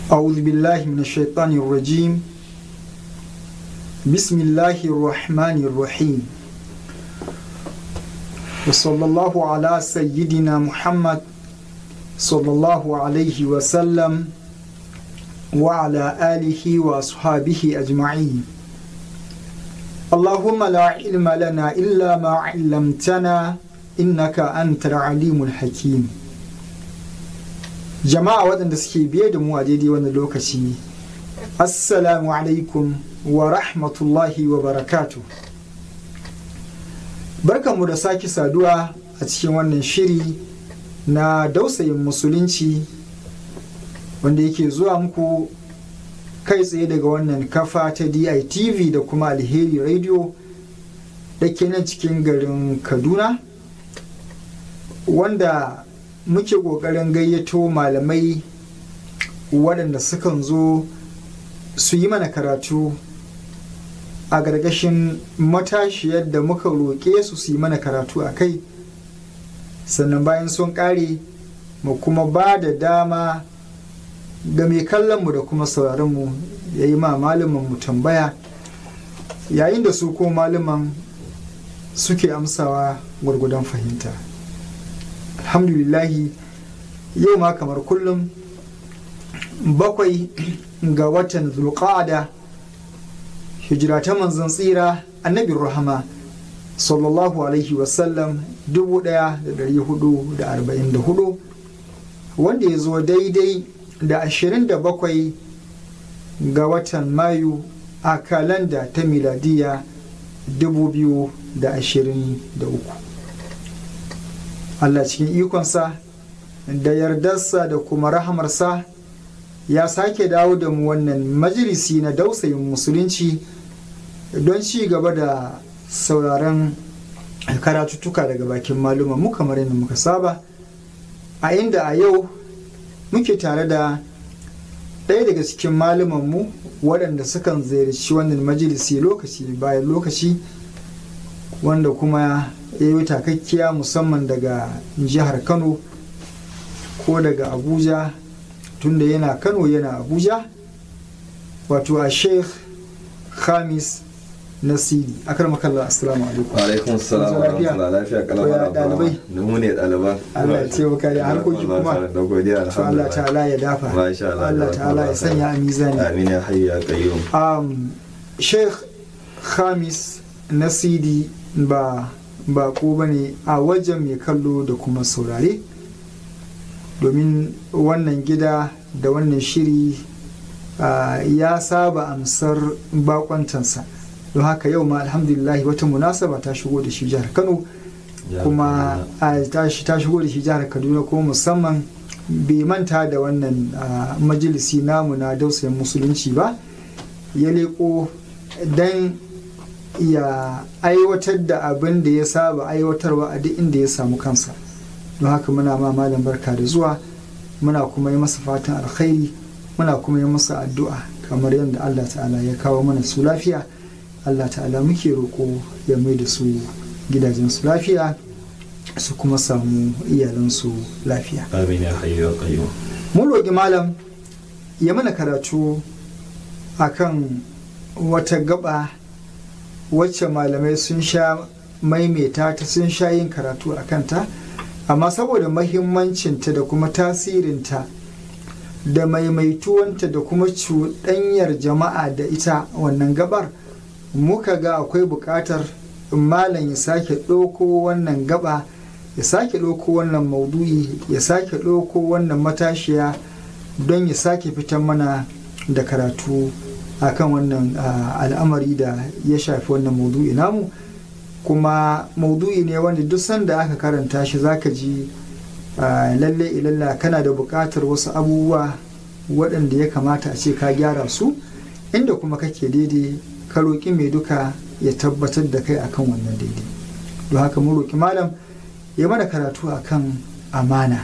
أعوذ بالله من الشيطان الرجيم بسم الله الرحمن الرحيم وصلى الله على سيدنا محمد صلى الله عليه وسلم وعلى آله وأصحابه أجمعين اللهم لا علم لنا إلا ما علمتنا إنك أنت العليم الحكيم jama'a waɗanda suke biye da mu a daidai wannan lokaci assalamu alaikum wa rahmatullahi wa barakatu barkanmu da sake saduwa a cikin wannan shiri na dausayin musulunci wanda yake zuwa muku kai tsaye daga wannan kafa ta ditv da kuma alheri radio da ke nan cikin garin kaduna wanda muke ƙoƙarin gayyato malamai waɗanda sukan zo su yi mana karatu a gargashin matashiyar da muka roƙe su su yi mana karatu a kai sannan bayan sun ƙare mu kuma ba da dama ga mai kallonmu da kuma sauraronmu ya yi ma mu tambaya yayin da su ko malaman suke amsawa gwargwadon fahimta alhamdulillahi yau ma kamar kullum bakwai ga watan zulqa'ada hijira ta manzon tsira annabin rahama sallallahu alaihi wasallam 1444 wanda ya zo daidai da 27 ga watan mayu a kalanda ta miladiya 2023 Allah cikin ikonsa da yardarsa da kuma rahamarsa ya sake dawo da mu wannan majalisi na dausayin musulunci don ci gaba da sauraron karatuttuka daga bakin maluma mu kamar yadda muka saba a inda a yau muke tare da ɗaya daga cikin malumanmu waɗanda sukan ziyarci wannan majalisi lokaci bayan lokaci wanda kuma ya yi takakkiya musamman daga jihar kano ko daga abuja tunda yana kano yana abuja wato a sheikh khamis nasiri akar makalla assalamu alaikum alaikum salam wa rahmatullahi lafiya kalama dalibai da mu ne daliban Allah ya taimaka da harkoki kuma da godiya to Allah ta'ala ya dafa Masha Allah, Allah ta'ala ya sanya a mizani amin ya hayyu ya qayyum um, sheikh khamis nasiri ba bako ba ne a wajen mai kallo da kuma saurare domin wannan gida da wannan shiri uh, ya saba amsar bakwantansa don haka yau ma alhamdulillah wata munasaba ta shigo da shi jihar kano kuma a ta shi- ta shigo da shi jihar kaduna kuma musamman bai manta da wannan uh, majalisi namu na dausayin musulunci ba ya leko don ya aiwatar da abin da ya saba aiwatarwa a duk inda ya samu kansa don haka muna ma malam barka da zuwa muna kuma yi masa fatan alkhairi muna kuma yi masa addu'a kamar yadda Allah ta'ala ya kawo mana su lafiya Allah ta'ala muke roƙo ya mai da su gidajen su lafiya su kuma samu iyalansu lafiya amin ya hayyu ya qayyum mun roƙi malam ya mana karatu akan wata gaba wacce malamai sun sha maimaita ta sun sha yin karatu a kanta amma saboda mahimmancinta da kuma tasirinta da maimaituwanta da kuma cuɗanyar jama'a da ita wannan gabar muka ga akwai buƙatar malam ya sake ɗauko wannan gaba ya sake ɗauko wannan maudu'i ya sake ɗauko wannan matashiya don ya sake fitar mana da karatu akan wannan ah, al'amari da ya shafi wannan maudu'i namu kuma maudu'i ne wanda duk sanda aka karanta shi zaka ji ah, lalle ilalla kana da buƙatar wasu abubuwa waɗanda ya kamata a ce ka gyara su inda kuma kake daidai ka roƙi mai duka ya tabbatar da kai akan wannan daidai don haka mun roƙi malam ya mana karatu akan amana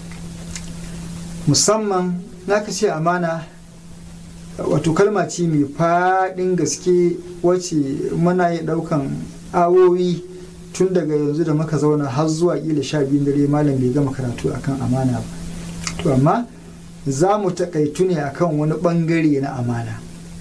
musamman naka ce amana wato kalma ce mai faɗin gaske wacce muna yi ɗaukan awowi tun daga yanzu da muka zauna har zuwa ƙila sha biyun dare malam bai gama karatu akan amana ba to amma za mu taƙaitu ne akan wani ɓangare na amana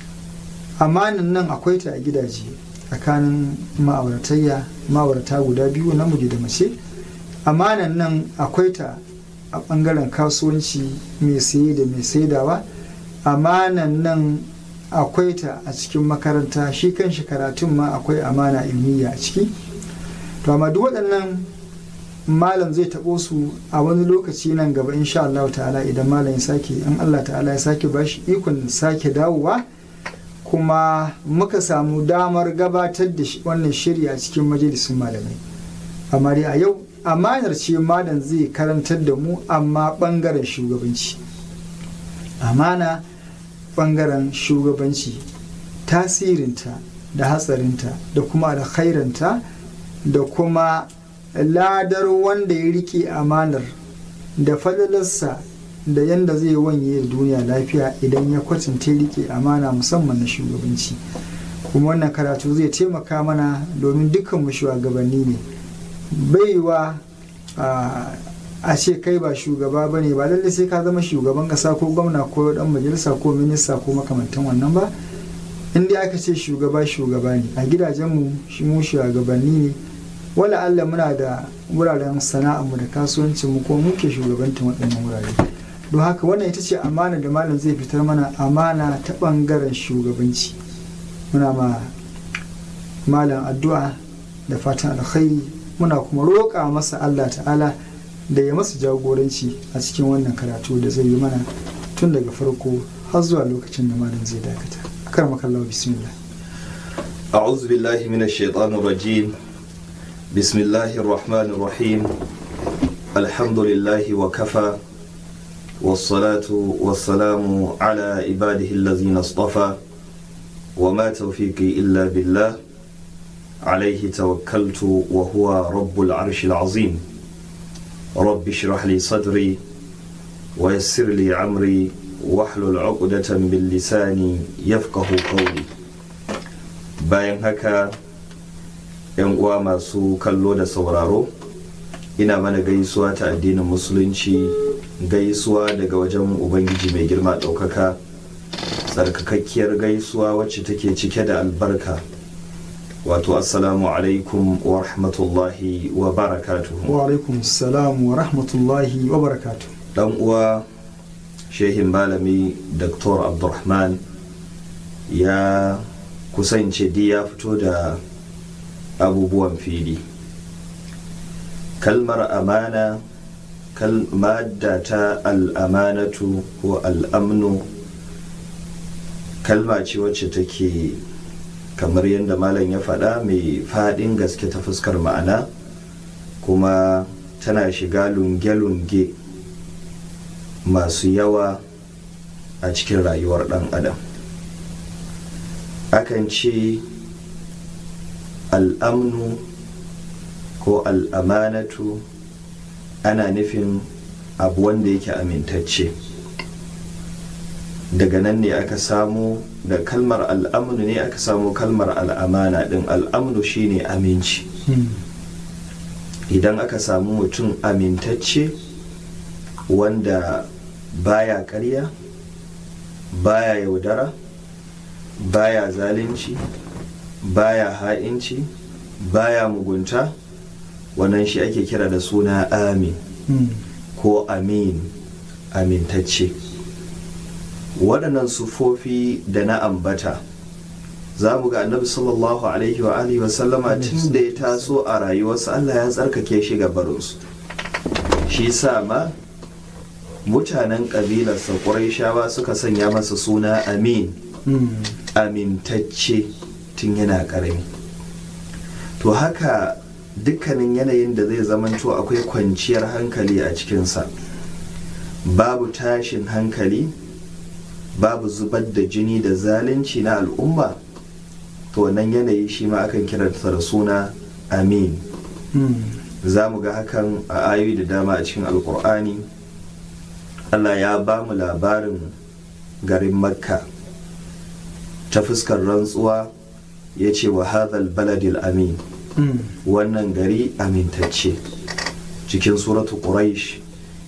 amanan nan akwai ta a gidaje tsakanin ma'auratayya ma'aurata guda biyu namiji da mace amanan nan akwai ta a ɓangaren kasuwanci mai saye da mai saidawa amanan nan akwai ta a cikin makaranta shi kan shi karatun ma akwai amana ilmiya a ciki to amma duk waɗannan malam zai taɓo su a wani lokaci nan gaba insha Allah ta'ala idan malam ya sake in Allah ta'ala ya sake bashi ikon sake dawowa kuma muka samu damar gabatar da wannan shiri a cikin majalisun malamai amma dai a yau amanar ce malam zai karantar da mu amma ɓangaren shugabanci amana ɓangaren shugabanci tasirinta da hatsarinta da kuma alkhairanta da kuma ladar wanda ya rike amanar da falalarsa da yadda zai wanye da duniya lafiya idan ya kwatanta rike amana musamman na shugabanci kuma wannan karatu zai taimaka mana domin dukkanmu shugabanni ne baiwa a ce kai ba shugaba ba ne ba lallai sai ka zama shugaban kasa ko gwamna ko dan majalisa ko minista ko makamantan wannan ba inda aka ce shugaba shugaba ne a gidajenmu shi mu shugabanni ne wala Allah muna da wuraren sana'armu da kasuwancinmu ko muke shugabantar waɗannan wurare don haka wannan ita ce amana da malam zai fitar mana amana ta ɓangaren shugabanci muna ma malam addu'a da fatan alkhairi muna kuma roƙa masa Allah ta'ala da ya masa jagoranci a cikin wannan karatu da zai yi mana tun daga farko har zuwa lokacin da malam zai dakata akar makallawa bismillah أعوذ بالله من الشيطان الرجيم بسم الله الرحمن الرحيم الحمد لله وكفى والصلاة والسلام على عباده الذين اصطفى وما توفيقي إلا بالله عليه توكلت وهو رب العرش العظيم رب اشرح لي صدري ويسر لي عمري واحلل عقدة من لساني يفقه قولي bayan haka yan uwa masu kallo da sauraro ina mana gaisuwa ta addinin musulunci gaisuwa daga wajen ubangiji mai girma ɗaukaka tsarkakakkiyar gaisuwa wacce take cike da albarka wato assalamu alaikum wa rahmatullahi wa barakatuhu wa alaikum salam wa rahmatullahi wa barakatuhu dan uwa shehin malami dr abdulrahman ya kusance di ya fito da abubuwan fili kalmar amana madda ta al'amanatu ko al'amnu kalma ce wacce take kamar yadda malam ya faɗa mai faɗin gaske ta fuskar ma'ana kuma tana shiga lunge-lunge masu yawa a cikin rayuwar ɗan adam akan ce al'amnu ko al'amanatu ana nufin abu wanda yake amintacce daga nan ne aka samu da kalmar al'amnu ne aka samu kalmar al'amana din al'amnu shine aminci idan aka samu mutum amintacce wanda baya karya baya yaudara baya zalunci baya ha'inci baya mugunta wannan shi ake kira da suna amin ko amin amintacce waɗannan sufofi da na ambata za mu ga annabi sallallahu alaihi wa alihi wasallama tun da ya taso a rayuwarsa allah ya tsarkake shi ga barinsu shi sa ma mutanen ƙabilarsa ƙuraishawa suka sanya masa suna amin amintacce tun yana ƙarami to haka dukkanin yanayin da zai zamanto akwai kwanciyar hankali a cikinsa babu tashin hankali babu zubar da jini da zalunci na al'umma to wannan yanayi shi ma akan kiransa da suna amin za mu ga hakan a ayoyi da dama a cikin alkur'ani allah ya ba mu labarin garin makka ta fuskar rantsuwa ya ce wa hadhal baladil amin wannan gari amintacce cikin suratu quraish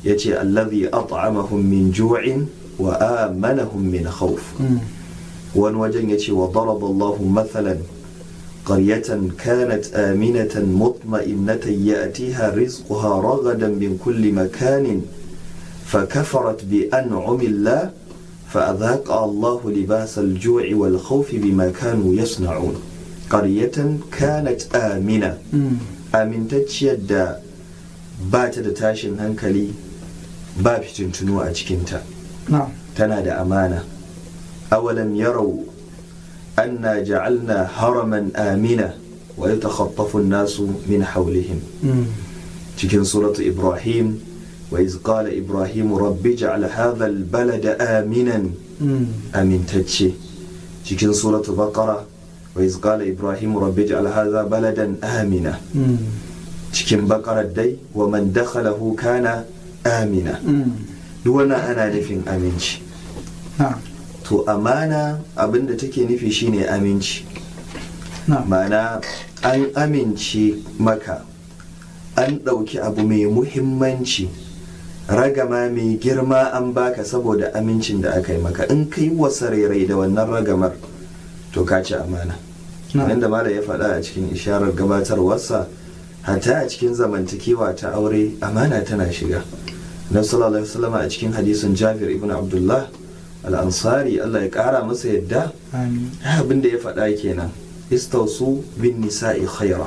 ya ce allazi at'amahum min ju'in wa amanahum min khawf wani wajen ya ce wa daraba Allahu mathalan قرية كانت آمنة مطمئنة يأتيها رزقها رغدا من كل مكان فكفرت بأنعم الله فأذاق الله لباس الجوع والخوف بما كانوا يصنعون قرية كانت آمنة آمن تجد بات تاشن هنكلي باب تنتنو أجكنتا نعم تنادى أمانة أولم يروا أنا جعلنا هرما آمنا ويتخطف الناس من حولهم cikin suratu Ibrahim wa iz qala Ibrahim rabbi ja'al hadha al-balada aminan amintacce cikin suratu Baqara wa iz qala Ibrahim rabbi ja'al hadha baladan amina cikin Baqara dai wa man dakhalahu kana amina duk wannan ana nufin aminci to amana abinda take nufi shine aminci ma'ana an amince maka an ɗauki abu mai muhimmanci ragama mai girma an baka saboda amincin da aka yi maka in kai wasa rairai da wannan ragamar to ka ci amana da mala ya faɗa a cikin isharar gabatarwarsa hatta a cikin zamantakewa ta aure amana tana shiga na sallallahu alaihi a cikin hadisin jabir ibn abdullah al'ansari Allah ya ƙara masa yadda abin da ya faɗa kenan istausu bin nisa'i khaira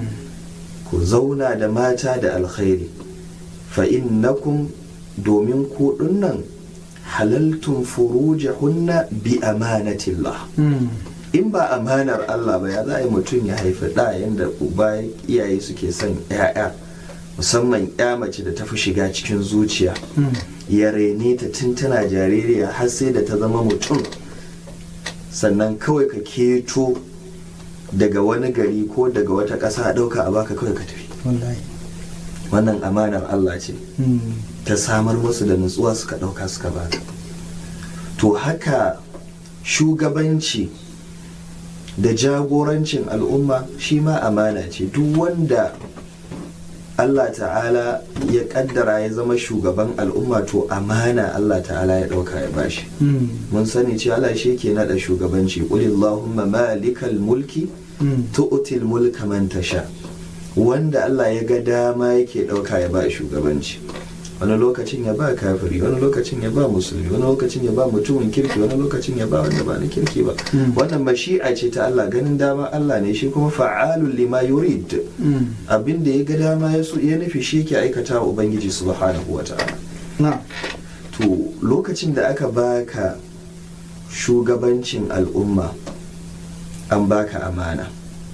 ku zauna da mata da alkhairi fa innakum domin ku nan halaltun furujahunna bi amanatillah in ba amanar Allah ba ya za a yi mutum ya haifi ɗa yadda uba iyaye suke son 'ya'ya musamman ya mace da ta fi shiga cikin zuciya ya rene ta tun tana jaririya har sai da ta zama mutum sannan kawai ka keto daga wani gari ko daga wata ƙasa a ɗauka a baka kawai ka tafi wannan amanar Allah ce ta samar musu da nutsuwa suka ɗauka suka baka to haka shugabanci da jagorancin al'umma shi ma amana ce duk wanda Allah ta'ala ya kaddara ya zama shugaban al'umma to amana Allah ta'ala ya dauka ya bashi mun sani ce Allah shi ke nada shugabanci qulillahumma malikal mulki tu'til mulka man tasha wanda Allah ya ga dama yake dauka ya ba shugabanci wani lokacin ya ba kafiri wani lokacin ya ba musulmi wani lokacin ya ba mutumin kirki wani lokacin ya ba wanda ba na kirki ba wannan mashi'a ce ta Allah ganin dama Allah ne shi kuma fa'alul lima yurid abin da ya ga dama ya so ya nufi shi ke aikata wa ubangiji subhanahu wa ta'ala to lokacin da aka baka shugabancin al'umma an baka amana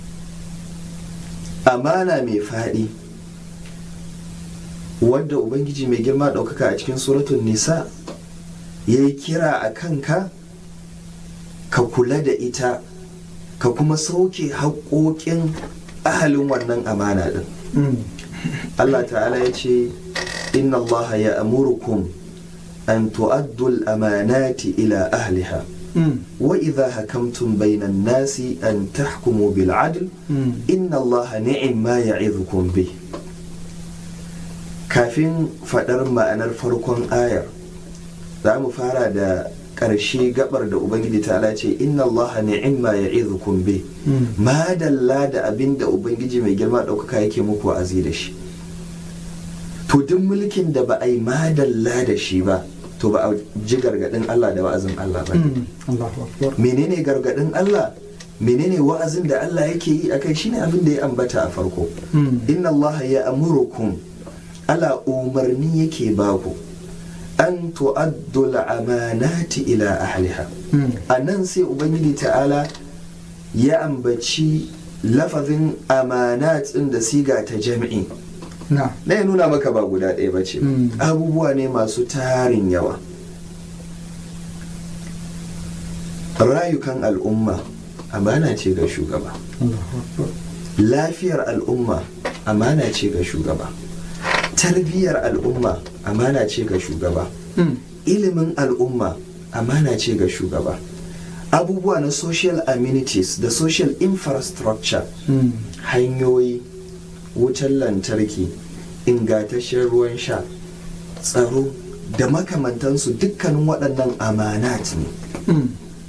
amana mai faɗi wadda ubangiji mai girma ɗaukaka a cikin suratun nisa ya yi kira a kanka ka kula da ita ka kuma sauke haƙoƙin ahalin wannan amana ɗin Allah ta'ala ya ce inna Allah ya amurukum an tu'addul amanati ila ahliha wa idha hakamtum bainan nasi an tahkumu bil adl inna Allah ni'im ma ya'idhukum bih kafin faɗar ma'anar farkon ayar za mu fara da ƙarshe gabar da ubangiji ta ce inna allaha ni'imma ya'izukum bi madalla da abin da ubangiji mai girma ɗaukaka yake muku wa'azi da shi to duk mulkin da ba a yi madalla da shi ba to ba a ji gargaɗin Allah da wa'azin Allah ba menene gargaɗin Allah menene wa'azin da Allah yake yi akai shine abin da ya ambata a farko inna allaha ya amurukum ala umarni yake baku an tu'addul amanati ila ahliha a nan sai ubangiji ta'ala ya ambaci lafazin amanat ɗin da siga ta jami'i na ya nuna maka ba guda ɗaya ba ce abubuwa ne masu tarin yawa rayukan al'umma amana ce ga shugaba lafiyar al'umma amana ce ga shugaba tarbiyyar al'umma amana ce ga shugaba ilimin al'umma amana ce ga shugaba abubuwa na social amenities da social infrastructure hanyoyi wutar lantarki ingantaccen ruwan sha tsaro da makamantansu dukkanin waɗannan amanat ne Mm.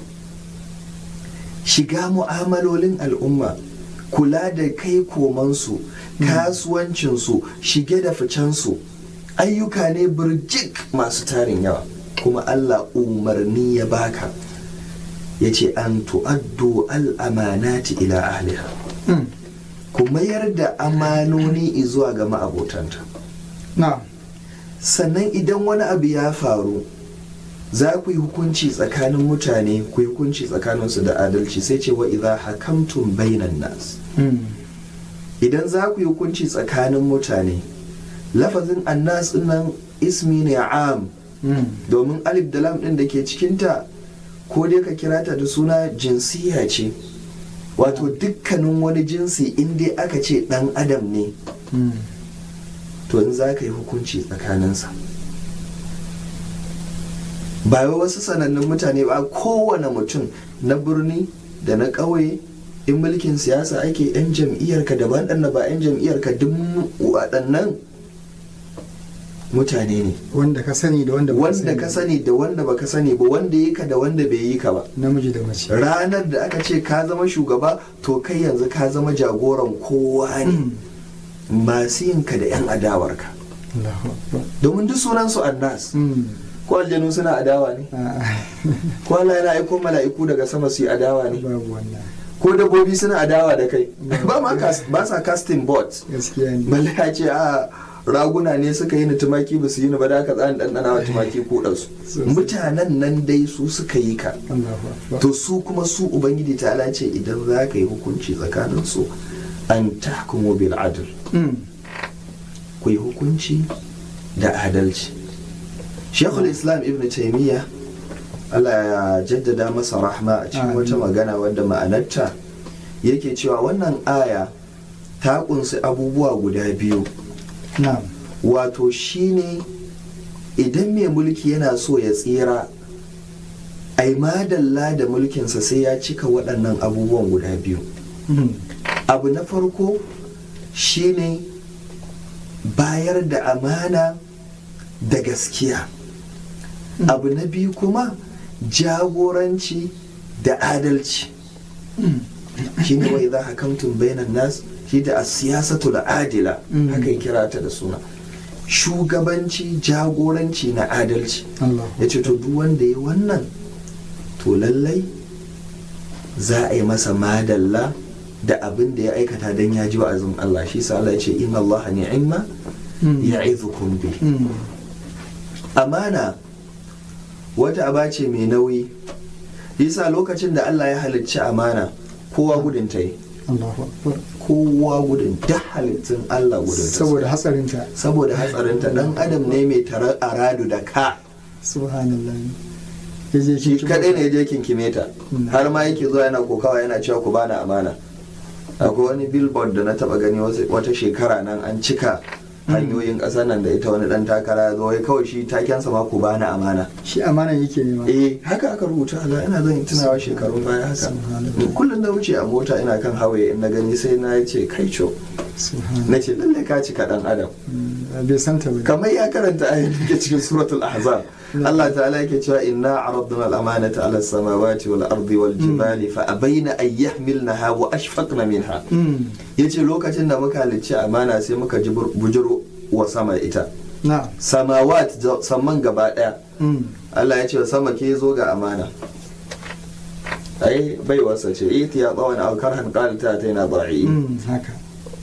shiga mu'amalolin al'umma kula da kai komansu kasuwancinsu shige da ficensu ayyuka ne birjik masu tarin yawa kuma allah umarni ya baka ya ce an tu'addu al'amanati ila ahliha Mm. ku mayar da amanoni zuwa ga ma'abotanta na'am sannan idan wani abu ya faru za ku yi hukunci tsakanin mutane ku yi hukunci tsakaninsu da adalci sai ce wa idza hakamtum bainan nas Mm. idan za ku yi hukunci tsakanin mutane lafazin annas din nan ismi ne am Mm. domin alif da lam din da ke cikinta ko dai ka kira ta da suna jinsiya ce wato dukkanin wani jinsi in dai aka ce dan adam ne Mm. to in za ka yi hukunci tsakaninsa ba wai wasu sanannun mutane ba kowane mutum na birni da na ƙauye in mulkin siyasa ake 'yan jam'iyyarka da waɗanda ba 'yan jam'iyyarka duk waɗannan mutane ne wanda ka sani da wanda ba wanda ka sani da wanda baka sani ba wanda yi ka da wanda bai yi ka ba namiji da mace ranar da aka ce ka zama shugaba to kai yanzu ka zama jagoran kowa ne masu yinka da 'yan adawarka Allahu Akbar. domin duk sunansu annas Mm. ko aljanu suna adawa ne A'a. ko Allah yana aiko mala'iku daga sama su yi adawa ne babu wannan ko dabbobi suna adawa da kai Ba- ba ma cas- ba sa casting bots gaskiya ne balle ya ce a raguna ne suka yi ni tumaki ba su yi ni ba da aka tsarin ɗanɗana wa tumaki ko ɗansu Sosai. mutanen nan dai su suka yi ka Allahu Akbar. to su kuma su ubangiji ta ce idan za ka yi hukunci tsakanin su an tahkumu bil adl Mm. ku yi hukunci da adalci shekul islam ibn taimiyya allah ya jaddada masa rahma a cikin Amin. wata magana wadda ma'anarta yake cewa wannan aya ta kunsi abubuwa guda biyu na'am wato shine idan mai mulki yana so ya tsira ai madalla da mulkinsa sai ya cika waɗannan abubuwan guda biyu Mm. abu na farko shine bayar da amana da gaskiya Mm. abu na biyu kuma jagoranci da adalci Mm. shine wai za hakamtun bainan nas shi da siyasatu da adila Mm. haka ya kira ta da suna shugabanci jagoranci na adalci Allahu ya ce to duk wanda ya wannan to lallai za a yi masa madalla da abin da ya aikata don ya ji wa'azin Allah shi sa Allah ya ce inna Allah ni'imma Mm. ya'izukum bi Mm. amana wata aba ce mai nauyi yasa lokacin da Allah ya halicci amana kowa gudun ta yi Allahu Akbar. kowa gudun duk halittun Allah gudun ta saboda hatsarinta saboda hatsarinta dan adam ne mai tarar aradu da ka subhanallah ya je shi kin kadai ne je kinkime ta Mm. har ma yake zuwa yana kokawa yana cewa ku bani amana akwai wani billboard da na taba gani wasu- wata shekara nan an cika hanyoyin ƙasar nan da ita wani dan takara ya zo wai kawai shi takensa ma ku bani amana shi amana yake nema eh haka aka rubuta Allah ina zan tunawa shekarun baya haka Subhanallah. kullum da wuce a mota ina kan hawaye in na gani sai na ce kai co subhanallah na ce lalle ka cika dan adam Mm. bai santa ba kamar ya karanta ayin da ke cikin suratul ahzab Allah ta'ala yake cewa inna aradna al-amanata ala as-samawati wal ardi wal jibali fa abaina an yahmilnaha wa ashfaqna minha Mm. yace lokacin da muka halicci amana sai muka ji bur- bujuro wa sama ita na'am samawat za- samman gaba daya Mm. Allah ya ce wa sama ke zo ga amana ai bai wasa ce iti ya tsawon alkarhan qalta ta yana da'i Mm. haka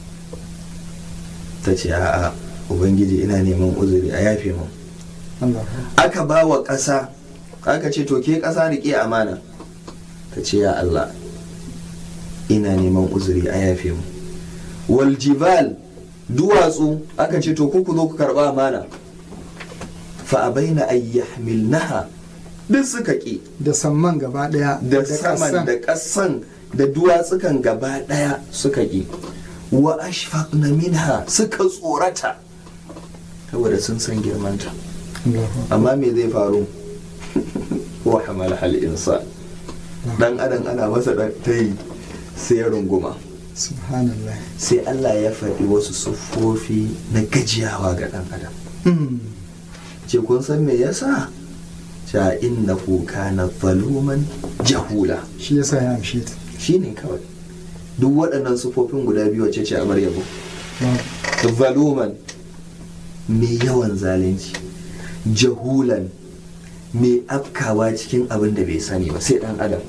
ta ce a'a ubangiji ina neman uzuri a yafe mu Allahu aka ba wa ƙasa aka ce to ke ƙasa riƙe amana ta ce ya Allah ina neman uzuri a yafe mu wal jibal duwatsu aka ce to ku ku zo ku karɓa amana fa abaina an yahmilnaha duk suka ƙi da samman gaba daya da saman ƙasan. da ƙasan da duwatsukan gaba ɗaya suka ƙi wa ashfaqna minha suka tsorata saboda sun san girmanta Allahu amma me zai faru wa hamal hal insan dan adam ana masa dan tayi sai ya runguma subhanallah sai Allah ya faɗi wasu siffofi na gajiyawa ga dan adam Mm. ce kun san me yasa sha inna kana zaluman jahula shi yasa ya amshe ta shine kawai duk waɗannan sufofin guda biyu wacce ce amar yabo zaluman mai yawan zalunci jahulan mai afkawa cikin abin da bai sani ba sai dan adam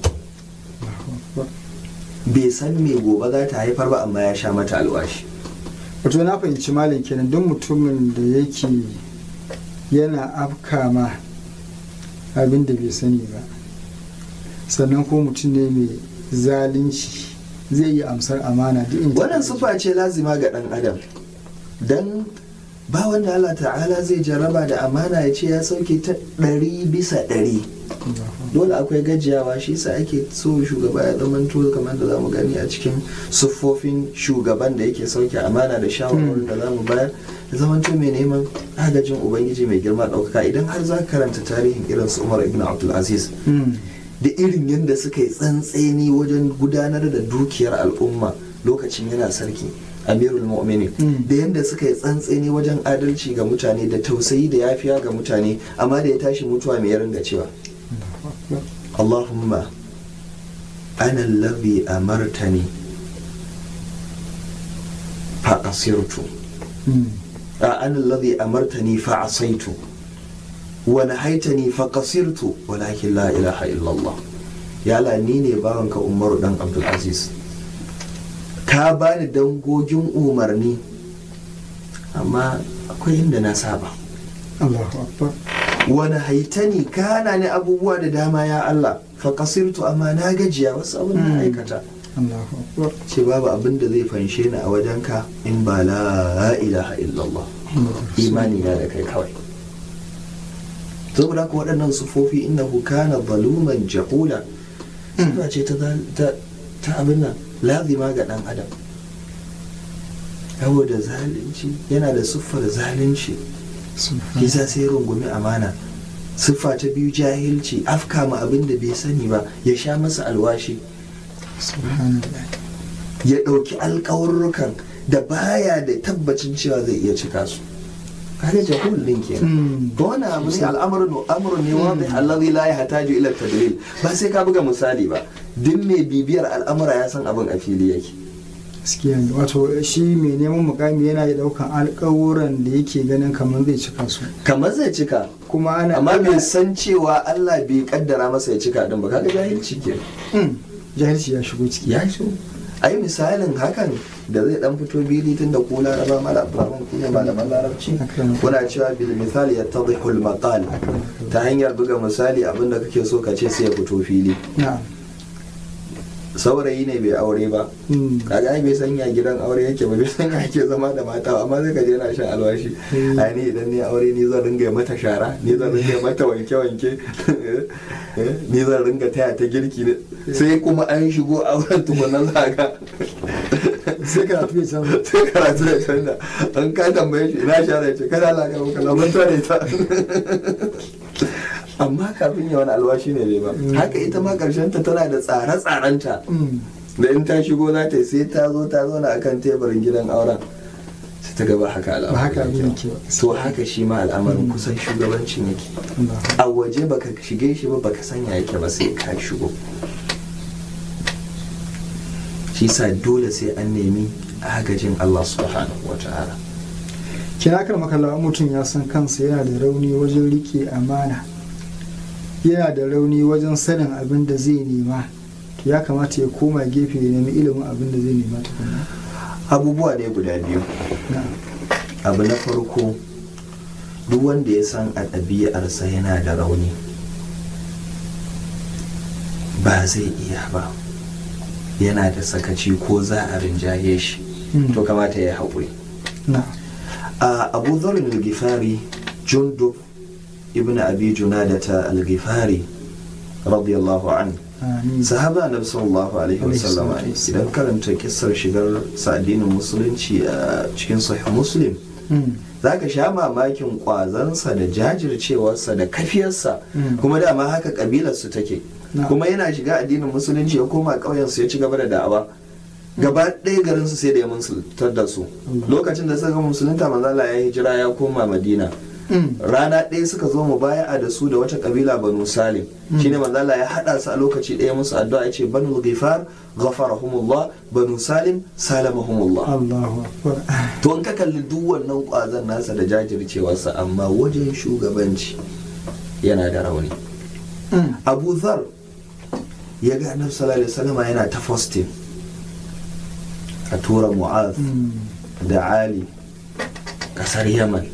bai san me gobe za ta haifar ba amma ya sha mata alwashi wato na fahimci malam kenan duk mutumin da yake yana afka ma abin da bai sani ba sannan ko mutum ne mai zalunci zai yi amsar amana duk inda wannan sufa ce lazima ga dan adam dan ba wanda Allah ta'ala zai jaraba da amana ya ce ya sauke ta ɗari bisa ɗari dole akwai gajiyawa shi sa ake so shugaba ya zamanto kamar da zamu gani a cikin siffofin shugaban da yake sauke amana da shawarwarin da zamu bayar da zamanto mai neman agajin ubangiji mai girma ɗaukaka idan har za ka karanta tarihin irin su umar ibn abdulaziz da irin yadda suka yi tsantseni wajen gudanar da dukiyar al'umma lokacin yana sarki amirul mu'minin da yadda suka yi tsantseni wajen adalci ga mutane da tausayi da yafiya ga mutane amma da ya tashi mutuwa mai ringa cewa Allahumma ana allazi amartani fa asirtu a ana allazi amartani fa asaitu wa nahaitani fa qasirtu walakin la ilaha illallah ya la ni ne bawanka Umaru dan Abdul Aziz ka bani dangogin umarni amma akwai inda na saba Allahu akbar wani haitani ka hana ni abubuwa da dama ya Allah fa kasirtu amma na gajiya wasu abin da aikata Allahu akbar ce babu abin da zai fanshe ni a wajenka in ba la ilaha illallah imani na da kai kawai saboda ku waɗannan sufofi innahu kana zaluman jahula suna ce ta ta abin nan lazima ga ɗan adam saboda zalunci yana da siffar zalunci kisa sai rungumi amana siffa ta biyu jahilci afka ma abin da bai sani ba ya sha masa alwashi ya ɗauki alkawarrukan da baya da tabbacin cewa zai iya cika su kaga jahul din kenan ga wani abu ne al'amarin amrun ne wanda allazi la yahtaju ila tadlil ba sai ka buga misali ba duk mai bibiyar al'amura ya san abin a fili yake gaskiya ne wato shi mai neman mukami yana da daukan alkawuran da yake ganin kamar zai cika su kamar zai cika kuma ana amma bai san cewa Allah bai kaddara masa ya cika din ba kaga jahilci ke jahilci ya shigo ciki ya shigo ai misalin hakan da zai dan fito bili tun da ko laraba mala abdurrahman ku ne malaman larabci kuna cewa bil misali yattadhihu al maqal ta hanyar buga misali abinda kake so ka ce sai ya fito fili na'am saurayi ne bai aure ba kaga ai bai sanya gidan aure yake ba bai sanya yake zama da mata ba amma zai kaje yana shan alwashi ai ni idan ni aure ni zan ringa mata shara ni zan ringa mata wanke wanke ni zan ringa taya ta girki ne sai kuma an shigo auren tukuna zaga sai karatu ya canza sai karatu ya canza an ka tambaye shi ina shara ce kada Allah ka maka lamun tare ta amma kafin ya wani alwashi ne bai ba haka ita ma karshen ta tana da tsare-tsarenta da in ta shigo za ta yi sai ta zo ta zauna akan teburin gidan auren sai ta gaba haka ba haka abin al'amarin yake ba to haka shi ma al'amarin kusan shugabancin yake a waje baka shige shi ba baka sanya yake ba sai ka shigo shi sa dole sai an nemi agajin Allah subhanahu wa ta'ala kina kar makalla mutum ya san kansa yana da rauni wajen rike amana yana da rauni wajen sanin abin da zai nema to ya kamata ya koma gefe ya nemi ilimin abin da zai nema tukunna abubuwa ne guda biyu na'am abu na farko duk wanda ya san a ɗabi'arsa yana da rauni ba zai iya ba yana da sakaci ko za a rinjaye shi Mm. to kamata ya yi haƙuri na'am a abu zarin al-gifari jundub ibn abi junadata al-gifari radiyallahu an amin sahaba na sallallahu alaihi wasallam Alaihi salatu idan karanta kissar shigar sa addinin musulunci a cikin sahih muslim Mm. za ka sha mamakin kwazansa da jajircewarsa da kafiyarsa Mm. kuma dama haka kabilarsu take Na. kuma yana shiga addinin musulunci ya koma ƙauyensu ya ci gaba da da'awa gaba ɗaya garinsu sai da ya musuluntar da su Allah. lokacin da suka musulunta manzala ya hijira ya koma madina Mm. rana ɗaya suka zo mu baya da su da wata kabila banu salim shine manzo Allah ya hada su a lokaci ɗaya musu addu'a ya ce banu ghifar ghafarahumullah banu salim salamahumullah Allahu akbar to in ka kalli duk wannan kwazon nasa da jajircewarsa amma wajen shugabanci yana da rauni Mm. abu zar ya ga annabi sallallahu alaihi wasallam yana ta fasting a tura mu'az Mm. da ali kasar yaman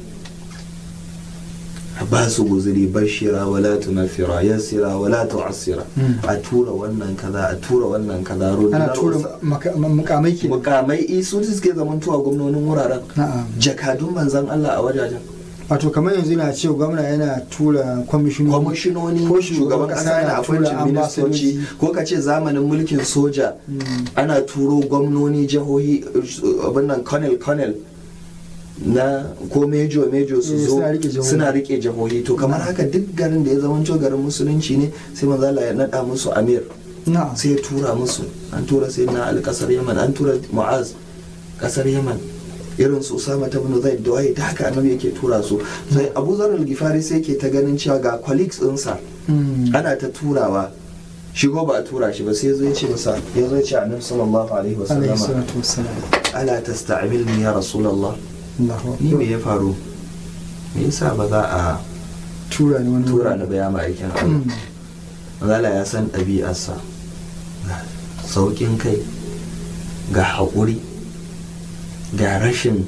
a ba su guzuri bashira wala tunafira yassira wala tu'assira Mm. a tura wannan kaza a tura wannan kaza ana rundunar tura wasa- maka- mukamai ke mukamai isu suke zamantowa gwamnonin wuraren na'am jakadun manzan Allah a wajajen wato kamar yanzu na ce gwamna yana tura kwamishinoni kwamishinoni ko shugaban kasa yana appointing tura ministoci ambassadoci. ko ka ce zamanin mulkin soja Mm. ana turo gwamnoni jihohi uh, abin nan colonel colonel na ko mejo mejo su Eh, zo suna rike jihohi. suna rike jihohi to kamar haka duk garin da ya zamanto garin musulunci ne sai manzo Allah ya nada musu amir na'am sai ya tura musu an tura sai na ali kasar yaman an tura mu'az kasar yaman irin su usama ta bin zaid da waye da haka annabi yake tura su sai abu zar al-gifari sai ke ta ganin cewa ga colleagues ɗinsa Mm. ana ta turawa shigo ba a tura shi ba sai zo ya ce masa ya zo ya ce annabi sallallahu alaihi alaihi wasallama salatu wassalam ala tasta'milni ya rasulullah Allahu ni me akbar ya faru me yasa ba za a tura ni wani tura wuri. ni ba ya ma'aikin Allah Mm. Allah ya san ɗabi'arsa ga sauƙin kai ga haƙuri ga rashin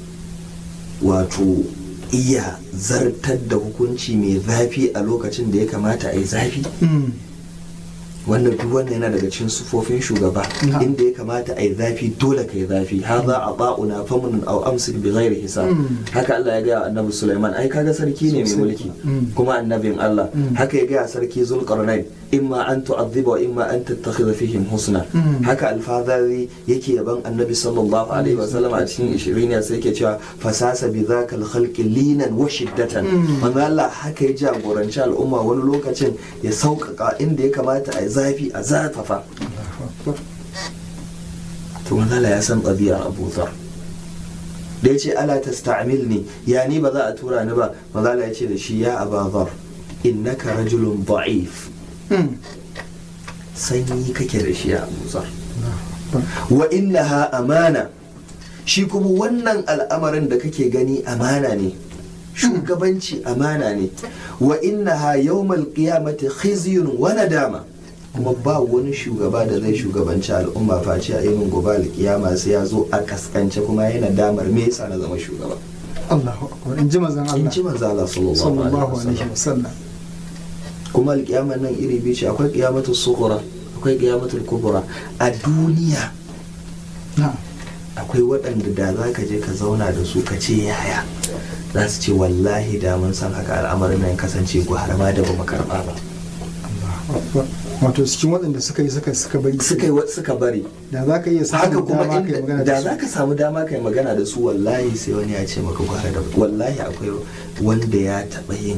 wato iya zartar da hukunci mai zafi a lokacin da ya kamata a yi zafi Mm. wannan duk wannan yana daga cikin sufofin shugaba Na'am. inda ya kamata a yi zafi dole ka yi zafi haza a ba'una famunin au amsik bi ghairi hisab Mm. haka Allah ya gaya wa annabi Sulaiman ai kaga sarki ne mai Sosai. mulki Mm. kuma annabin Allah Mm. haka ya gaya sarki Zulqarnain imma an tu'adhiba wa imma an tattakhidha fihim husna Mm. haka alfadari yake yaban annabi sallallahu alaihi wa sallam a cikin 20 ne sai yake cewa fasasa bi zakal khalqi linan wa shiddatan Mm. manzo Allah haka ya jagoranci al'umma wani lokacin ya sauƙaƙa inda ya kamata a yi zafi a zafafa Allahu akbar to manzo Allah ya san ɗabi'ar Abu Dhar da ya ce ala tasta'milni ya ni ba za a tura ni ba manzo Allah ya ce da shi ya Aba Dhar innaka rajulun da'if Mm. sanyi kake da shi ya Abu Dhar Allahu akbar wa innaha amana shi kuma wannan al'amarin da kake gani amana ne shugabanci amana ne wa innaha yawmal qiyamati khizyun wa nadama kuma ba wani shugaba da zai shugabanci al'umma face a yin gobe alkiyama sai ya zo a kaskance kuma yana damar me yasa na zama shugaba Allahu akbar in ji mazan in Allah ji manzo Allah sallallahu sallallahu alaihi alaihi wasallam wasallam kuma alkiyamar nan iri biyu ce akwai qiyamatul sughra akwai qiyamatul kubra a duniya na'am akwai waɗanda da za ka je ka zauna da su ka ce yaya za su ce wallahi da mun san haka al'amarin nan kasance gwara ma da ba mu karɓa ba Allahu akbar wato cikin waɗanda suka yi suka suka bari suka yi wa- suka bari da za ka iya haka samun kuma dama kai inda magana da da za su ka samu dama kai magana da su wallahi sai wani ya ce maka gwara da wallahi akwai wanda ya taɓa yin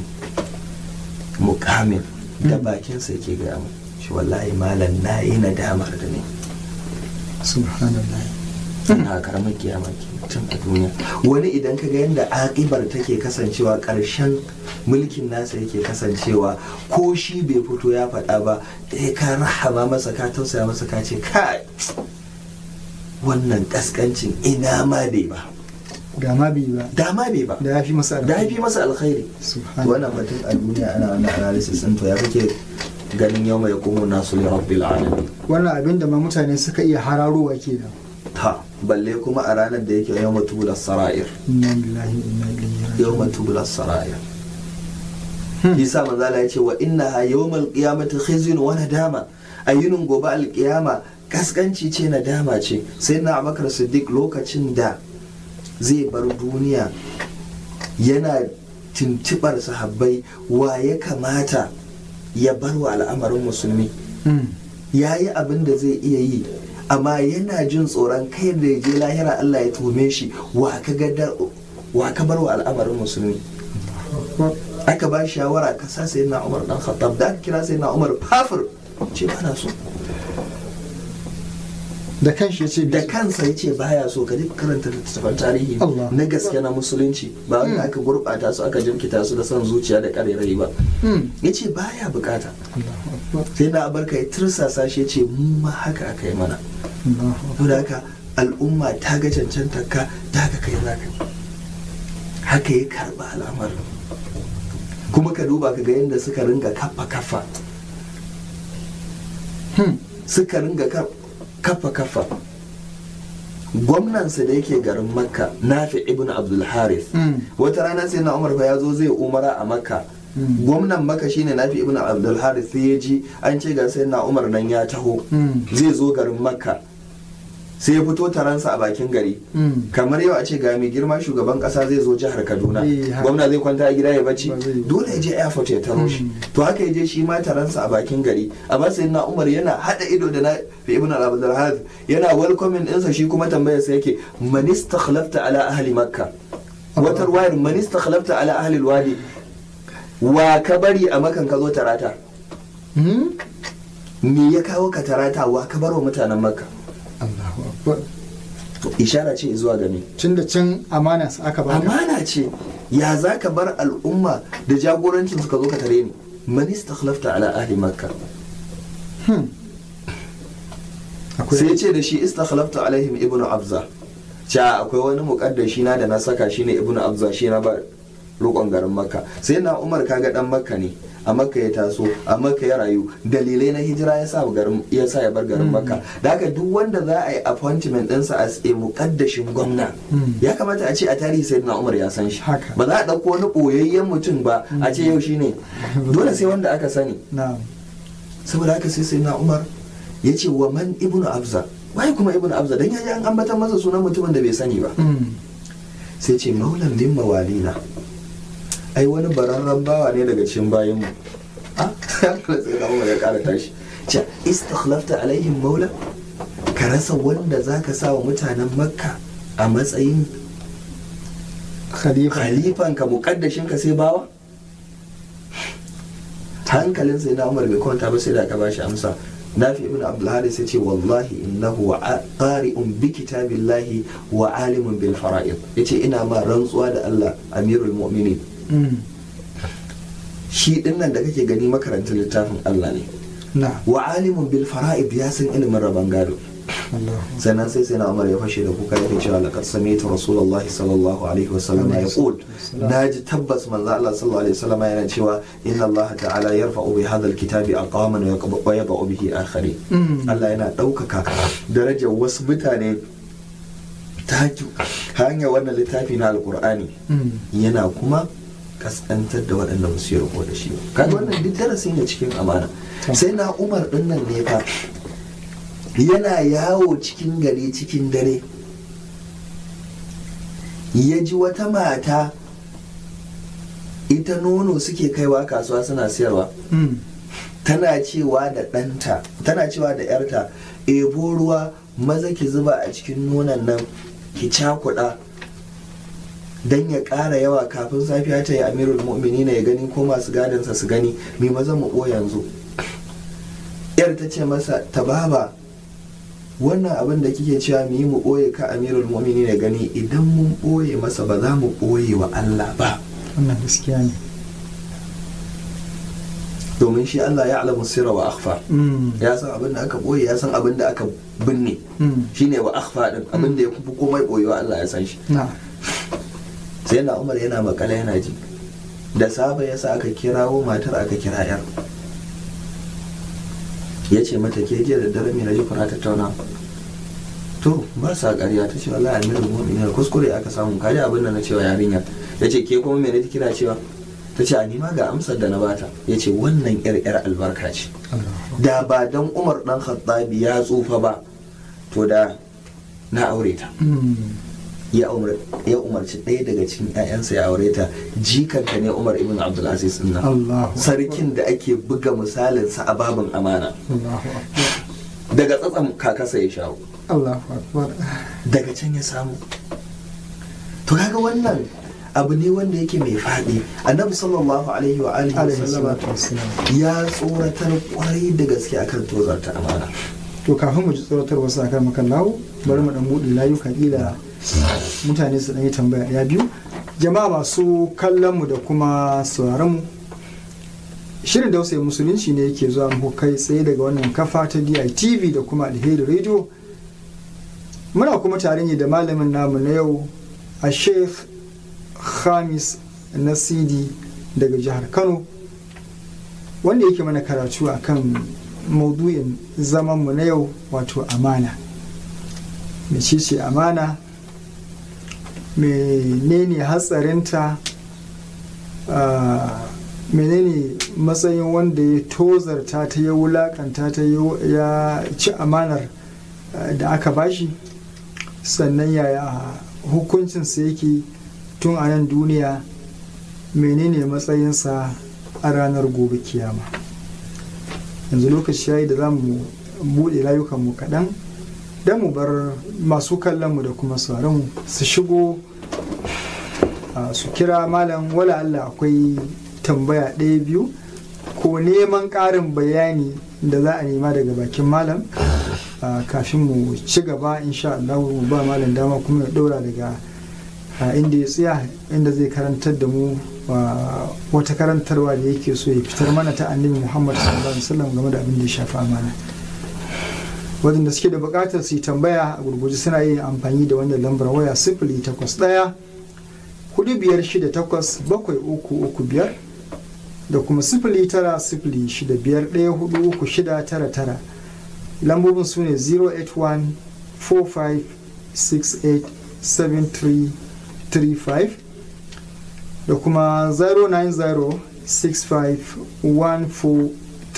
mukamin da Mm. bakinsa yake gaya mu shi wallahi malam na yi nadamar da ne subhanallah na karamar kiyama ke tun a duniya wani idan ka ga yadda akibar take kasancewa ƙarshen mulkin nasa yake kasancewa ko shi bai fito ya faɗa ba eh ka rahama masa ka tausaya masa ka ce kai wannan kaskancin ina ma bai ba ga ma bi ba dama bai ba da ya fi masa da ya fi masa alkhairi subhanallah wannan batun a duniya ana wannan analysis ɗin to ya kake ganin yau mai kuma nasu li rabbil alamin wannan abin da ma mutane suka iya hararowa kenan ta balle kuma a ranar da yake yau matubula sara'ir inna lillahi wa inna ilaihi raji'un yawma tubla saraya isa manzala ya ce wa innaha yawmal qiyamati khizyun wa nadama ayyunun gobe alqiyama kaskanci ce nadama ce sai na abakar siddiq lokacin da zai bar duniya yana tuntubar sahabbai wa ya kamata ya bar wa al'amarin musulmi Mm. ya yi abin da zai iya yi amma yana jin tsoron kai da ya je lahira Allah ya tume shi wa ka ga wa ka bar wa al'amarin musulmi aka ba shi shawara ka sa sai na Umar dan Khattab da aka kira sai na Umar fafir ce ba na so da kanshi ya ce da kansa ya ce baya so ka je karanta littattafan tarihi Allah. na gaske na musulunci ba wanda aka gurɓata su aka jirkita su da son zuciya da ƙarerai ba Mm. ya ce baya bukata Allahu akbar sai na abarka ya tursasa shi ya ce mu ma haka aka yi mana Allahu akbar to da haka al'umma ta ga cancanta ka ta ga kai za ka yi haka ya karba al'amarin kuma ka duba ka ga yadda suka ringa kafa kafa Hmm. suka ringa ka- kafa kafa gwamnansa da yake garin makka nafi ibn abdul harith Mm. wata rana sai na umar fa ya zo zai umara a makka Mm. gwamnan makka shine nafi ibn abdul harith sai ya ji an ce ga sai na umar nan ya taho Mm. zai zo garin makka sai ya fito taransa a bakin gari Mm. kamar yau a ce ga mai girma shugaban kasa zai zo jihar kaduna Eh, haka. gwamna zai kwanta a gida ya bacci Ba zai yi. dole ya je airport ya taro shi Mm. to haka ya je shi ma taransa a bakin gari amma sai na umar yana hada ido da na fi ibn al harith yana welcoming ɗinsa shi kuma tambayar sa yake man istakhlafta ala ahli makka wata ruwayar man istakhlafta ala ahli alwadi wa ka bari a makan ka zo tarata Mm. me ya kawo ka tarata wa ka bar wa mutanen makka Allahu akbar ishara ce zuwa ga me tun da can amana su aka baka amana ce ya za ka bar al'umma da jagorancin suka zo ka tare ni man istakhlafta ala ahli makka Hmm. akwai sai ya ce da shi istakhlafta alaihim ibnu abza cha akwai wani muqaddashi na da na saka shine ibnu abza shi na ba rukon garin makka sai na umar kaga dan makka ne a makka ya taso a makka ya rayu dalilai na hijira ya sa garin ya sa ya bar garin makka da haka duk wanda za a yi appointment ɗinsa as a muqaddashin gwamna Mm. ya kamata a ce a tarihi sai na umar ya san shi Haka. ba za a ɗauko wani ɓoyayyen mutum ba a ce yau shine dole sai wanda aka sani na'am saboda haka sai sai na umar ya ce wa man ibnu abza waye kuma ibnu abza dan yaji an ambata masa sunan mutumin da bai sani ba Mm. sai ce maulan min mawalina ai wani bararren bawa ne daga cikin bayan mu ah sai na umar ya kara tashi ce istakhlafta alaihim maula ka rasa wanda zaka sa wa mutanen makka a matsayin khalifa khalifan ka mukaddashin ka sai bawa hankalin sai na umar bai kwanta ba sai da aka bashi amsa nafi ibn abdulhadi sai ce wallahi innahu wa qari'un bi kitabillahi wa alimun bil fara'id yace ina ma rantsuwa da Allah amirul mu'minin Mm. shi dinnan da kake gani makarantar littafin Allah ne na'am wa alimun bil fara'id ya san ilimin rabon gado Allahu sannan sai sai na umar ya fashe da kuka yake cewa laqad sami'tu rasulullahi sallallahu alaihi wa sallam ya qul naji tabbas manzo Allah sallallahu alaihi wa sallam yana cewa inna Allah ta'ala yarfa'u bi hadha alkitabi aqaman wa yaqba- wa yada'u bihi akharin Mm. Allah yana ɗaukaka darajar wasu mutane ta hanyar wannan littafi na alkur'ani Mm. yana kuma kaskantar da waɗanda ba su yi riko da shi ba kaga wannan duk darasi ne cikin amana sai na umar ɗin nan ne fa yana yawo cikin gari cikin dare ya ji wata mata ita nono suke kaiwa kasuwa suna siyarwa Mm. tana cewa da ɗanta tana cewa da yarta ebo ruwa maza ki zuba a cikin nonon nan ki cakuɗa don ya ƙara yawa kafin safiya ta yi amirul mu'mini ya gani ko masu gadansa su gani mai maza mu ɓo yanzu yar ta ce masa tababa wannan abin da kike cewa mu yi mu ɓoye ka amirul mu'mini ya gani idan mun ɓoye masa ba za mu ɓoye wa Allah ba wannan gaskiya ne domin shi Allah ya alamu sirra wa akhfa Mm. ya san abin da aka ɓoye ya san abin da aka binne Mm. shine wa akhfa din abin da ya fi komai ɓoyewa Allah ya san shi na'am sai na Umar yana makala yana ji da safe ya sa aka kirawo matar aka kira yar ya ce mata ke jiya da dare mai na ji kuna tattauna to ba sa ƙarya ta ce wallahi amirul mu'minin kuskure aka samu kaji abin da na cewa yarinyar ya ce ke kuma me ne kira cewa ta ce a nima ga amsar da na bata ya ce wannan yar yar albarka ce Allahu da ba dan umar dan khattabi ya tsufa ba to da na aure ta Mm. ya umar- ya umarci ɗaya daga cikin 'ya'yansa ya aure ta jikanta ne umar ibn abdulaziz din nan Allahu sarkin da ake buga misalinsa a babin amana Allahu akbar daga tsatsan kakasa ya shawo Allahu akbar daga can ya samu to kaga wannan abu ne wanda yake mai faɗi annabi sallallahu alaihi wa alihi wa alaihi sallama salatu wassalam ya tsoratar kwarai da gaske akan tozarta amana to kafin mu ji tsoratar wasu akan makallawo bari mu dan buɗe layuka kila mutane su dan yi tambaya ɗaya biyu jama'a masu kallon mu da kuma sauraron mu shirin dausayi musulunci ne yake zuwa muku kai tsaye daga wannan kafa ta DITV da kuma alheri radio muna kuma tare ne da malamin namu na yau a sheikh khamis nasidi daga jihar kano wanda yake mana karatu a kan maudu'in zamanmu na yau wato amana mecece amana menene hatsarinta menene matsayin wanda ya tozarta ta ya wulakanta ta ya ci amanar da aka bashi sannan yaya hukuncinsa yake tun a nan duniya menene matsayinsa a ranar gobe kiyama yanzu lokaci yayi da za mu buɗe layukanmu kaɗan don mu bar masu kallonmu da kuma sauranmu su shigo su kira malam wala Allah akwai tambaya ɗaya biyu ko neman ƙarin bayani da za a nema daga bakin malam kafin mu ci gaba insha Allah mu ba malam dama kuma ya ɗora daga inda ya tsaya inda zai karantar da mu wata karantarwa da yake so ya fitar mana ta annabi Muhammad sallallahu alaihi wasallam game da abin da ya shafi amana wadanda suke da buƙatar su yi tambaya a gurguje suna yin amfani da wannan lambar waya sifili takwas ɗaya hudu biyar shida takwas bakwai uku uku biyar da kuma sifili tara sifili shida biyar ɗaya hudu uku shida tara tara lambobin su ne 081 45 68 73 35 da kuma 090 65 14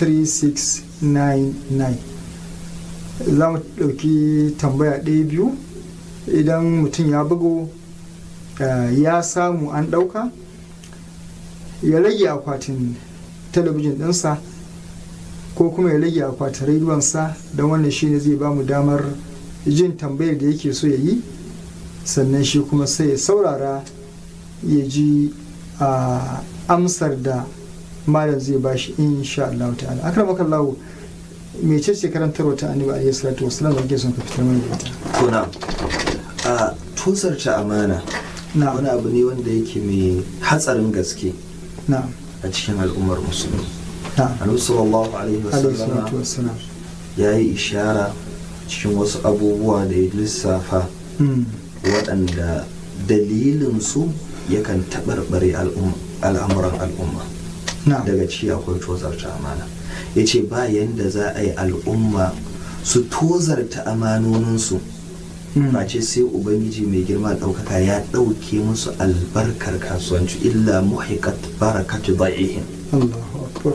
3699 za mu ɗauki tambaya ɗaya biyu idan mutum ya bugo ya samu an ɗauka ya rage akwatin talabijin ɗinsa ko kuma ya rage akwatin rediyonsa don wannan shi ne zai ba mu damar jin tambayar da yake so ya yi sannan shi kuma sai ya saurara ya ji amsar da malam zai ba shi insha Allah ta'ala akramaka Allah mece ce karantarwa ta annabi alayhi salatu wasallam da kake son ka fitar mana da ita kuna a tusarta amana na wani abu ne wanda yake mai hatsarin gaske na a cikin al'ummar musulmi na annabi sallallahu alaihi alayhi wasallam salatu wasallam ya yi ishara cikin wasu abubuwa da ya lissafa Mm, waɗanda dalilinsu yakan taɓarɓare al'um- al'amuran al'umma na daga ci akwai tozarta amana ya ce ba yanda za a yi al'umma su tozarta amanoninsu mm, face sai ubangiji mai girma ɗaukaka ya ɗauke musu albarkar kasuwanci illa muhiqat barakatu da'ihin Allahu akbar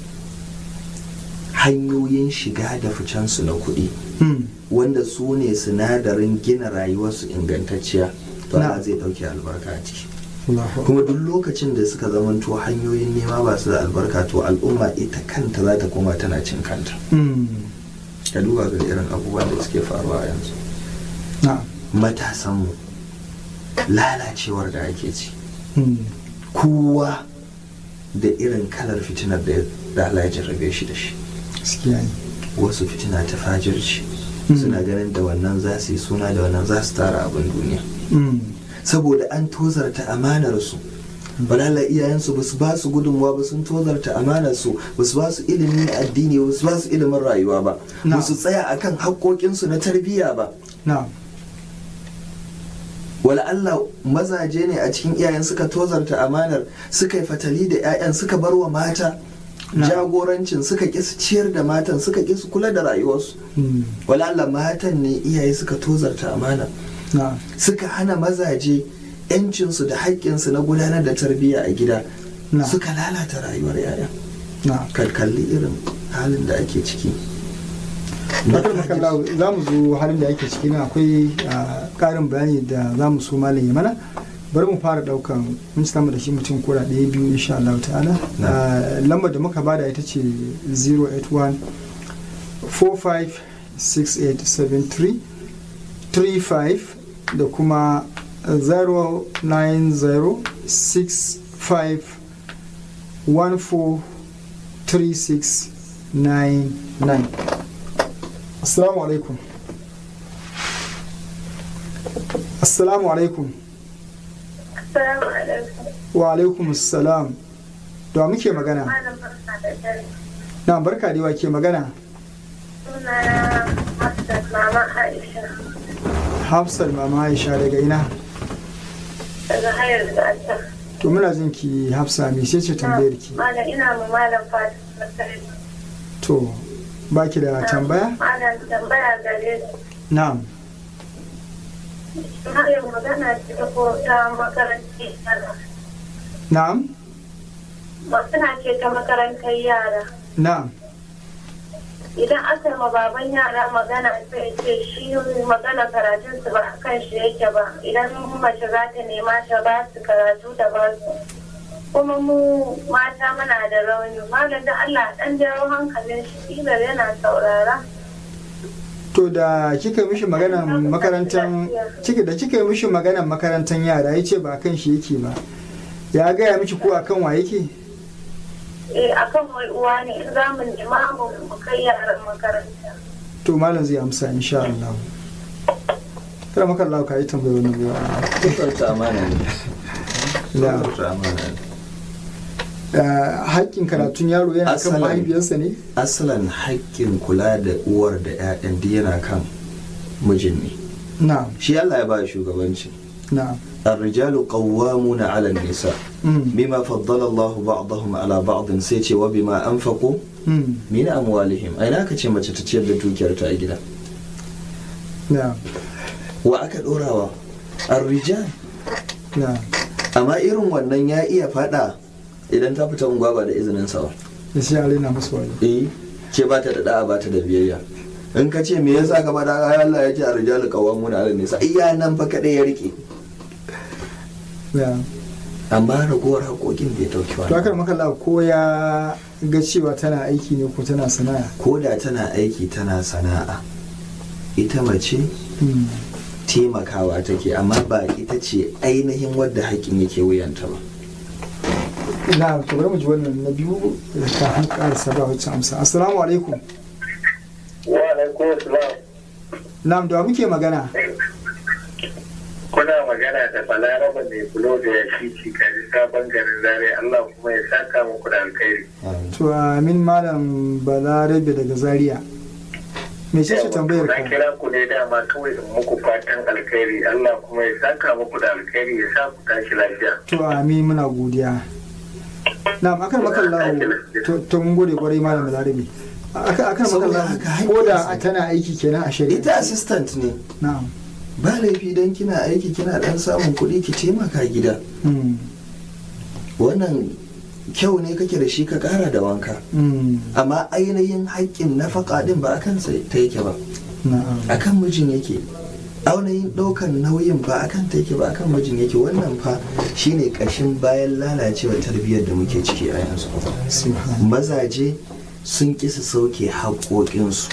hanyoyin shiga da ficensu na kuɗi Mm, wanda su ne sinadarin gina rayuwarsu ingantacciya to Na. Allah zai ɗauke albarka a ciki Allahu akbar kuma duk lokacin da suka zamanto hanyoyin nema ba su da albarka to al'umma ita kanta za ta koma tana cin kanta Mm, ka duba ga irin abubuwan da suke faruwa yanzu na matasanmu lalacewar da ake ci Mm, kowa da irin kalar fitinar da da Allah ya jarrabe shi da shi gaskiya ne wasu fitina ta fajirci Mm. suna ganin da wannan za su yi suna da wannan za su tara abin duniya Mm, saboda an tozarta amanarsu balala iyayensu ba su ba su gudunmuwa ba sun tozarta amanarsu ba su ba su ilimin addini ba su ba su ilimin rayuwa ba Na. ba su tsaya akan haƙoƙinsu na tarbiyya ba na wala Allah mazaje ne a cikin iyayen suka tozarta amanar suka yi fatali da 'ya'yan suka bar wa mata Na. jagorancin suka ƙi su ciyar da matan suka ƙi su kula da rayuwarsu Mm, wala Allah matan ne iyaye suka tozarta amana na suka hana mazaje 'yancinsu da haƙƙinsu na gudanar da tarbiyya a gida Na. suka lalata rayuwar 'ya'ya na kalli irin halin da ake ciki Bakar Makallahu za mu zo halin da ake ciki na akwai ah, ƙarin bayani da za mu so malam ya mana bari mu fara ɗaukan mun samu da shi mutum kura ɗaya biyu insha Allah ta'ala Na. Ah, lambar da muka bada ita ce 081 456873 35 da kuma 090 65 14 36 99 assalamu alaikum assalamu alaikum Assalamu alaikum. wa alaikum assalam da muke magana Malam barka da dare. na barka da wa ke magana Sunana Hafsat Mama Aisha hafsat mama aisha daga ina daga hayar gata. to muna jin ki hafsa me ce ce tambayar ki Malam ina ma malam Fatima Masari. to baki da tambaya Malam tambaya gare su. na'am Har yau magana ce ta ko ta makarantar yara. na'am Magana ce ta makarantar yara. na'am Idan aka ma baban yara magana sai ce shi magana karatun su ba a kan shi yake ba. Idan mace za ta nema ta ba su karatu da ba su. kuma mu mata muna da rauni malam da Allah dan jawo hankalin shi kila yana saurara to da kika mishi maganan makarantar kika da kika mishi maganan makarantar yara yace ba kan shi yake ba ya gaya miki ko akan wa yake eh akan wai uwa ne in za mu nema mu mu kai yaran makaranta to malam zai amsa insha Allah kada maka Allah ka yi tambayar wannan yawa Tukarta amana ne. na Tukarta amana ne. haƙƙin karatun yaro yana kan Asalan. mahaifiyarsa ne Asalan haƙƙin kula da uwar da 'ya'yan duk yana kan mijin ne. na'am Shi Allah ya ba shugabanci. na'am الرجال قوامون على النساء Mm, بما فضل الله بعضهم على بعض sai ce wa bima anfaqu mm, min amwalihim ai na ce mace ta ciyar da dukiyar ta a gida na'am wa aka dorawa ar-rijal na'am amma irin wannan ya iya fada idan ta fita unguwa ba da izinin sa ba da shi alai na musu wani eh ke ba ta da da'a ba ta da biyayya in ka ce me yasa ka bada ai Allah ya ce ar-rijal qawwamuna 'ala nisa iya nan fa kadai ya rike na'am amma ragowar haƙoƙin bai dauki to wani akar maka Allah ko ya ga cewa tana aiki ne ko tana sana'a ko da tana aiki tana sana'a ita mace Mm, taimakawa take amma ba ita ce ainihin wadda haƙƙin yake wuyanta ba na'am to bari mu ji wannan na biyu da kafin ƙarasa ba wacce amsa assalamu alaikum wa alaikum salam na'am da wa muke magana kuna magana da balaraba mai bulo da ya shi cikari sabon garin zare Allah kuma ya saka muku da alkhairi to amin malam balarabe daga zaria me ce ce tambayar na ka kira ku ne dama kawai in muku fatan alkhairi Allah kuma ya saka muku da alkhairi ya sa ku tashi lafiya to amin muna godiya na'am akan makallahu to to mun gode kwarai malam balarabe akan akan Saboda makallahu haka ko da haƙƙinsa. tana aiki kenan a shari'a ita assistant ne na'am ba laifi don kina aiki kina dan samun kuɗi ki taimaka gida Mm, wannan kyau ne kake da shi ka ƙara da wanka mm, amma ainihin haƙƙin nafaka din ba akan sa ta yake ba na'am akan mijin yake ainihin ɗaukan nauyin ba akan ta yake ba akan mijin yake wannan fa shine ƙashin bayan lalacewa tarbiyyar da muke ciki a yanzu subhan mazaje sun ƙi su sauke haƙoƙinsu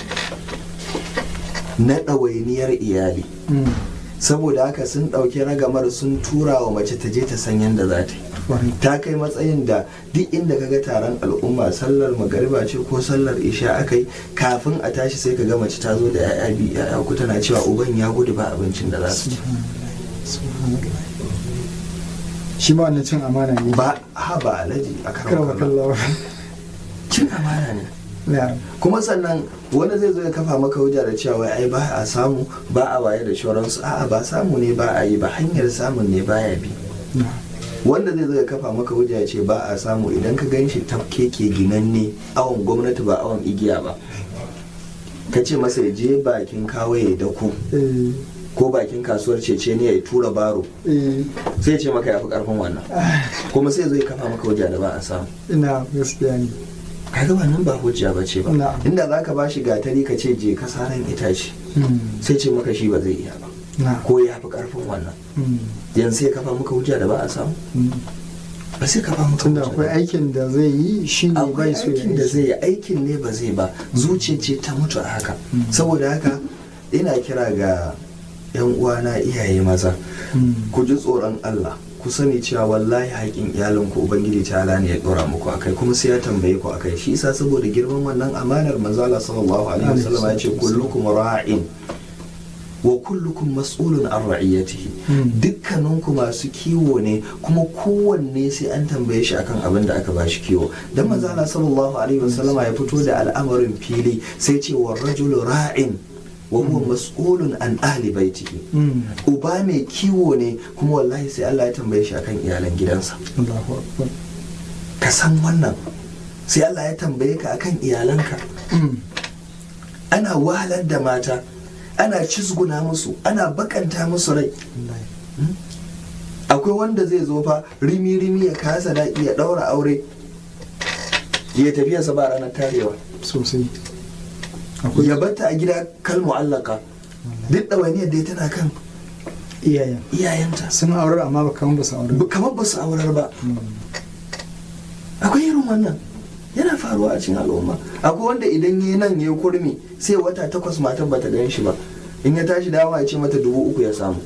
na ɗawainiyar iyali Mm, saboda haka sun ɗauki ragamar sun tura wa mace ta je ta san yadda za ta yi kwarai. ta kai matsayin da duk inda kaga taron al'umma sallar magariba ce ko sallar isha aka yi kafin a tashi sai ka ga mace ta zo da 'ya'ya biyu 'ya'ya uku tana cewa uban ya gudu ba abincin da za su ci Subhanallah. shi ma wannan cin amana ne ba ha ba alaji a karwa karan kallawa cin amana ne na'am kuma sannan wani zai zo ya kafa maka hujja da cewa wai ai ba a samu ba a waye da shoransu a'a ba samu ne ba a yi ba hanyar samun ne baya bi na'am wanda zai zo ya kafa maka hujja ya ce ba a samu idan ka gan shi tafke ke ginanne awon gwamnati ba awon igiya ba ka ce masa ya je bakin kawo ya dako eh ko bakin kasuwar cece ne ya tura baro eh sai ya ce maka ya fi karfin wannan kuma sai zo ya kafa maka hujja da ba a samu ina gaskiya ne kaga wannan ba hujja ba ce ba Na'am. inda za ka ba shi gatari ka ce je ka saran itace Mm, sai ce maka shi ba zai iya ba na'am ko ya fi karfin wannan Mm, yanzu sai ya kafa maka hujja da ba a samu mm. ba sai kafa maka tunda hujja akwai da- aikin da zai yi shi ne akwai bai so ya aikin da yi zai yi aikin ne ba zai ba zuciya ce ta mutu a haka Mm. saboda haka ina kira ga yan uwana iyaye maza Mm, ku ji tsoron Allah ku sani cewa wallahi haƙin iyalinku ubangiji ta'ala ne ya ɗora muku akai kuma sai ya tambaye ku akai shi yasa saboda girman wannan amanar manzo Allah sallallahu alaihi wasallam ya ce kullukum ra'in wa kullukum mas'ulun an ra'iyatihi dukkaninku masu kiwo ne kuma kowanne sai an tambaye shi akan abin da aka bashi kiwo dan manzo Allah sallallahu alaihi wasallama ya fito da al'amarin fili sai ce wa rajulu ra'in wa huwa mas'ulun an ahli baitihi uba mai kiwo ne kuma wallahi sai Allah ya tambaye shi akan iyalan gidansa Allahu akbar ka san wannan sai Allah ya tambaye ka akan iyalanka ana wahalar da mata ana cizguna musu ana bakanta musu rai akwai wanda zai zo fa rimi-rimi ya kasa daɗi ya ɗaura aure ya tafiya sa ba ranar tarewa sosai ya batta a gida kal mu'allaka duk ɗawainiyar dai tana kan iyayen iyayenta sun aurar amma ba kamar ba su aurar ba. kamar ba su aurar ba akwai irin wannan yana faruwa a cikin al'umma akwai wanda idan yi nan ya kurmi sai wata takwas matan bata gan shi ba in ya tashi dawa ya ce mata dubu uku ya samu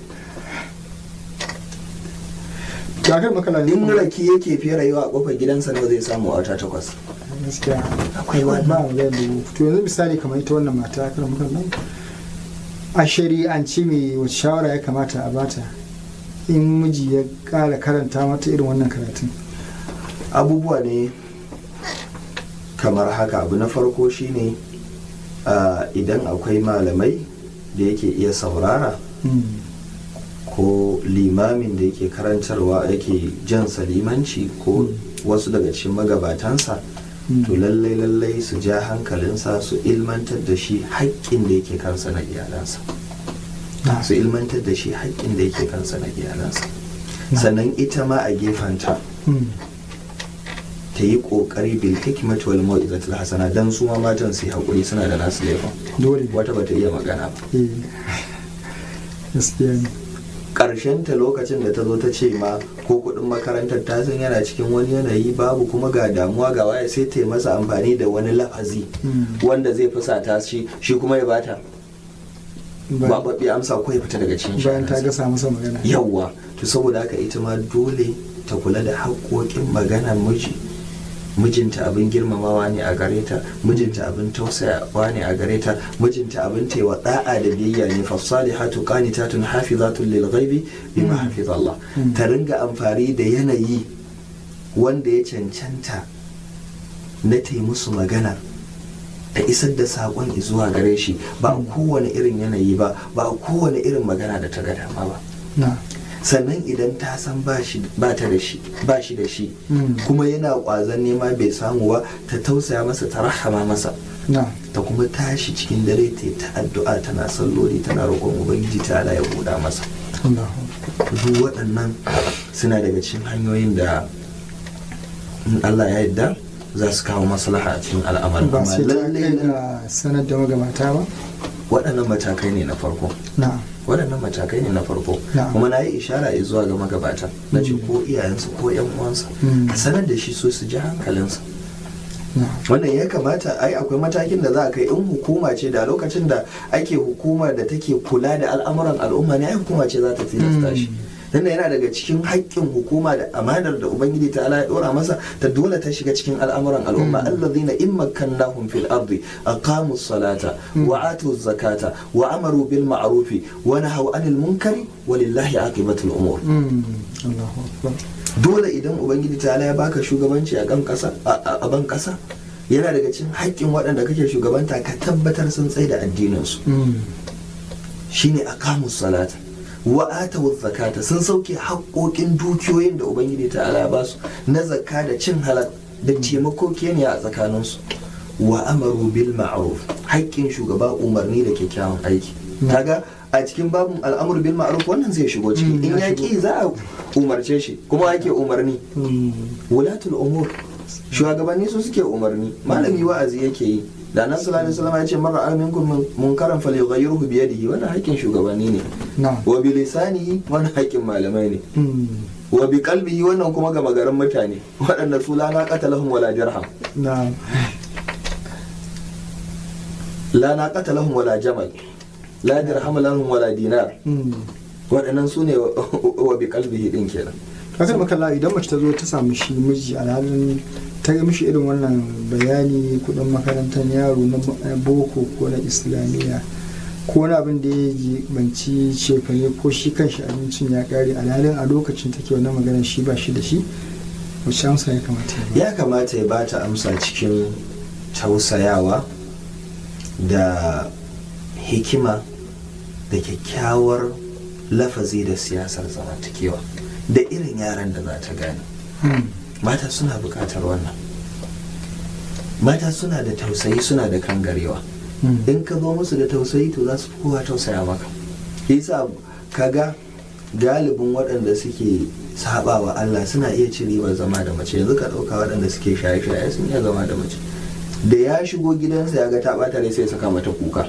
Jakar makala ne in kuma raki yake fiye rayuwa a kofar gidansa nawa zai samu a wata takwas gaskiya akwai wannan. ba mu da dubu to yanzu misali kamar ita wannan mata kar makala a shari'ance me wace shawara ya kamata a bata in miji ya kara karanta mata irin wannan karatun abubuwa ne kamar haka abu na farko shine ah, idan akwai malamai da yake iya saurara ko limamin da yake karantarwa yake jansa limanci ko wasu daga cikin magabatansa to lallai lallai su ja hankalinsa su ilmantar da shi haƙƙin da yake kansa na iyalansa su ilmantar da shi haƙƙin da yake kansa na iyalansa sannan ita ma a gefenta ta yi ƙoƙari bil hikmat wal mau'izatul hasana dan su ma matan su yi haƙuri suna da nasu laifin dole wata bata iya magana ba eh gaskiya ne ta lokacin da ta zo ta ce ma ko kuɗin makarantar ta san yana cikin wani yanayi babu kuma ga damuwa ga waya sai ta yi masa amfani da wani lafazi Mm. wanda zai fusata shi shi kuma ya bata Ba- bababbe amsa ko ya fita daga cikin bayan ta sha'aninsa. gasa masa magana yawwa to saboda haka ita ma dole ta kula da haƙoƙin maganar miji mijinta abin girmamawa ne a gare ta mijinta abin tausayawa ne a gare ta mijinta abin taiwa da'a da biyayya ne fasalihatu qanitatun hafizatun lil ghaibi bima Mm. hafiz Allah Mm. ta ringa amfani da yanayi wanda ya cancanta na tai musu magana ta isar da saƙon zuwa gare shi ba a kowane irin yanayi ba ba a kowane irin magana da ta ga dama ba na sannan idan ta san ba shi ba ta da shi ba shi da shi Mm. kuma yana ƙwazon nema bai samu ba ta tausaya masa ta rahama masa na ta kuma tashi cikin dare ta yi ta addu'a tana salloli tana roƙon ubangiji ta ala ya buɗa masa Allahu duk waɗannan suna daga cikin hanyoyin da in Allah ya yarda za su kawo maslaha a cikin al'amarin ba amma sai ta lallai kai nan ga sanar da magabata ba waɗannan matakai ne na farko na waɗannan matakai ne na farko Na'am. kuma na yi ishara zuwa ga magabata na ce ko iyayensu ko yan uwansa Mm. a sanar da shi so su ji hankalinsa na wannan ya kamata ai akwai matakin da za a kai in hukuma ce da lokacin da ake hukumar da take kula da al'amuran al'umma ne ai hukuma ce za ta tilasta shi dan yana daga cikin haƙƙin hukuma da amanar da ubangiji ta ya dora masa ta dole ta shiga cikin al'amuran al'umma allazina in makkannahum fil ardi aqamu salata wa atu zakata wa amaru bil ma'rufi wa nahaw anil munkari walillahi aqibatul umur Mm. Allahu akbar dole idan ubangiji ta ya baka shugabanci a kan kasa a a ban kasa yana daga cikin haƙƙin waɗanda kake shugabanta ka tabbatar sun tsaye da addininsu Mm. shine aqamus salata wa atawu zakata sun sauke haƙƙoƙin dukiyoyin da ubangiji ta ya ba su na zakka da cin halal da taimako keniya a tsakaninsu wa amaru bil ma'ruf haƙƙin shugaba umarni da kyakkyawan aiki kaga a cikin babin al'amur bil ma'ruf wannan zai shigo ciki Mm, in ya ya shigo. ki za a umarce shi kuma ake umarni Mm. wulatul umur shugabanni su suke umarni malami wa'azi yake yi da nan sallallahu alaihi wasallam ya ce mara aminkum munkaran falyughayyirhu bi yadihi wannan haƙƙin shugabanni ne na wa bi lisanihi wannan haƙƙin malamai ne Mm. wa bi qalbihi wannan kuma ga magaran mutane waɗanda su la naqata lahum wala dirham na la naqata lahum wala jamal la dirham lahum wala dinar Mm. waɗannan su ne wa bi qalbihi din kenan kakar makalla idan mace ta zo ta samu shi miji alhalin ta yi mishi irin wannan bayani kudin makarantar yaro na boko ko na islamiyya ko wani abin da ya banci cefane ko shi kanshi abincin ya kare alhalin a lokacin take wannan maganar shi ba shi da shi wacce amsa ya kamata ya kamata ya bata amsa cikin tausayawa da hikima da kyakkyawar lafazi da siyasar zamantakewa da irin yaran da za ta gane mata suna bukatar wannan mata suna da tausayi suna da kangarewa in ka zo musu da tausayi to za su fi kowa tausaya maka yasa kaga galibin waɗanda suke saba wa Allah suna iya ci ribar zama da mace yanzu ka ɗauka waɗanda suke shaye-shaye sun iya zama da mace da ya shigo gidansa ya ga ta ɓata rai sai ya saka mata kuka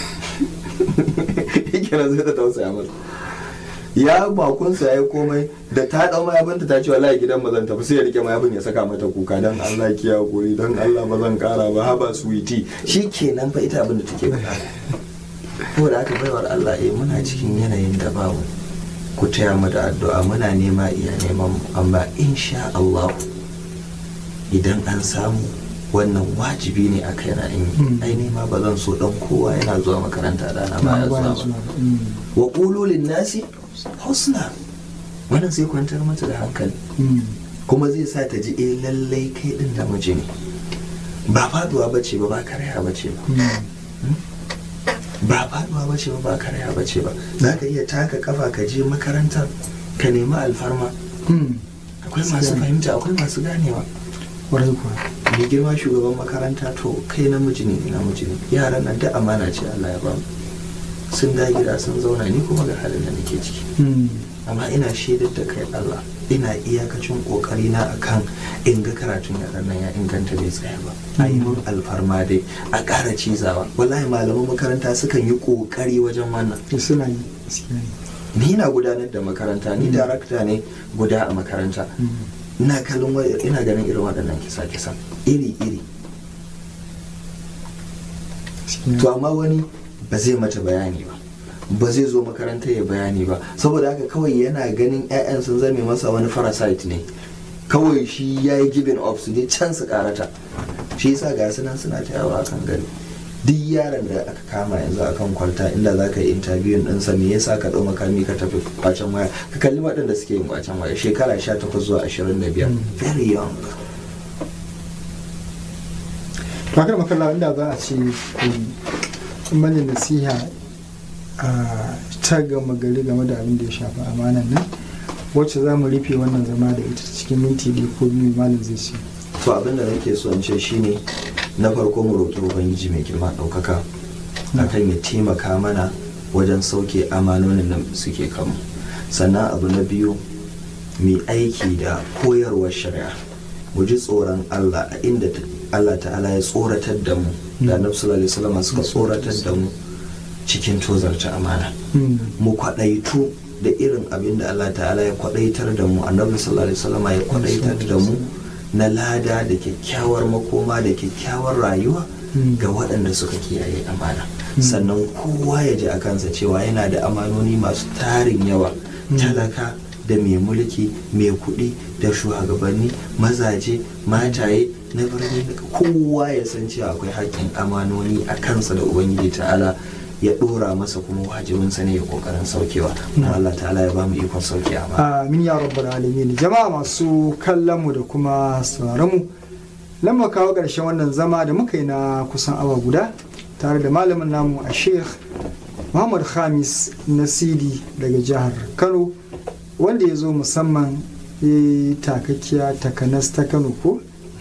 kenan zai ta tausaya mata ya bakunsa ya yi komai da ta ɗau mayafinta ta ce wallahi gidan ba zan tafi sai ya rike mayafin ya saka mata kuka dan Allah ki hakuri dan Allah ba zan kara ba haba suwiti shi kenan fa ita abin da take bukata saboda haka baiwar Allah eh muna cikin yanayin da babu ku taya mu da addu'a muna nema iya neman mu amma insha Allah idan an samu wannan wajibi ne a kai na in yi ai nema ba zan so dan kowa yana zuwa makaranta dana ba ya zuwa ba wa qulu lin nasi husna wannan sai kwantar mata da hankali kuma zai sa ta ji eh lallai kai din namiji ne ba faduwa bace ba ba karaya bace ba ba faduwa bace ba ba karaya bace ba za ka iya taka kafa ka je makarantar ka nemi alfarma akwai masu fahimta akwai masu ganewa kwarai kuwa mai girma shugaban makaranta to kai namiji ne namiji ne yaran nan da amana ce Allah ya bamu sun da gida sun zauna ni kuma ga halin da nake ciki amma ina shaidar da kai Allah ina iyakacin kokari na akan in ga karatun yaran nan ya inganta bai tsaya ba a yi mun alfarma dai a ƙara cizawa wallahi malaman makaranta sukan yi kokari wajen wannan suna yi ni na gudanar da makaranta ni darakta ne guda a makaranta ina kallon ina ganin irin waɗannan kisa-kisa iri-iri to amma wani ba zai mata bayani ba ba zai zo makaranta ya bayani ba saboda haka kawai yana ganin 'ya'yan sun zame masa wani parasite ne kawai shi ya yi giving up su ne can su karata shi yasa ga suna suna ta yawa akan gari duk yaron da aka kama yanzu akan kwalta inda za ka yi interview ɗinsa me yasa ka ɗau makami ka tafi kwacen waya ka kalli waɗanda suke yin kwacen waya shekara 18 zuwa 25 very young fakar makalla inda za a ce mani nasiha a ta gama gari game da abin da ya shafi amanan nan wacce za mu rufe wannan zama da ita cikin minti ɗaya ko biyu malam zai ce to abin da nake so in ce shine na farko mu roƙi ubangiji mai girma ɗaukaka akan ya taimaka mana wajen sauke amanonin da suke kanmu sannan abu na biyu mai aiki da koyarwar shari'a mu ji tsoron allah a inda allah ta'ala ya tsoratar da mu da annabi sallallahu alaihi wasallam suka tsoratar da mu cikin tozarta amana mu kwaɗaitu da irin abin da allah ta'ala ya kwaɗaitar da mu annabi sallallahu alaihi wasallam ya kwaɗaitar da mu na lada da kyakkyawar makoma da kyakkyawar rayuwa ga waɗanda suka kiyaye amana sannan kowa ya ji a kansa cewa yana da amanoni masu tarin yawa talaka da mai mulki mai kuɗi da shugabanni mazaje mataye na birni kowa ya san cewa akwai haƙƙin amanoni a kansa da ubangiji ta'ala ya ɗora masa kuma wajibinsa ne ya ƙoƙarin saukewa kuma Allah ta'ala ya ba mu ikon sauke amana amin ya rabbal alamin jama'a masu kallon mu da kuma sauraron mu lamma kawo ƙarshen wannan zama da muka yi na kusan awa guda tare da malamin namu a sheikh muhammad khamis nasidi daga jihar kano wanda ya zo musamman ya yi takakkiya takanas ta kano ko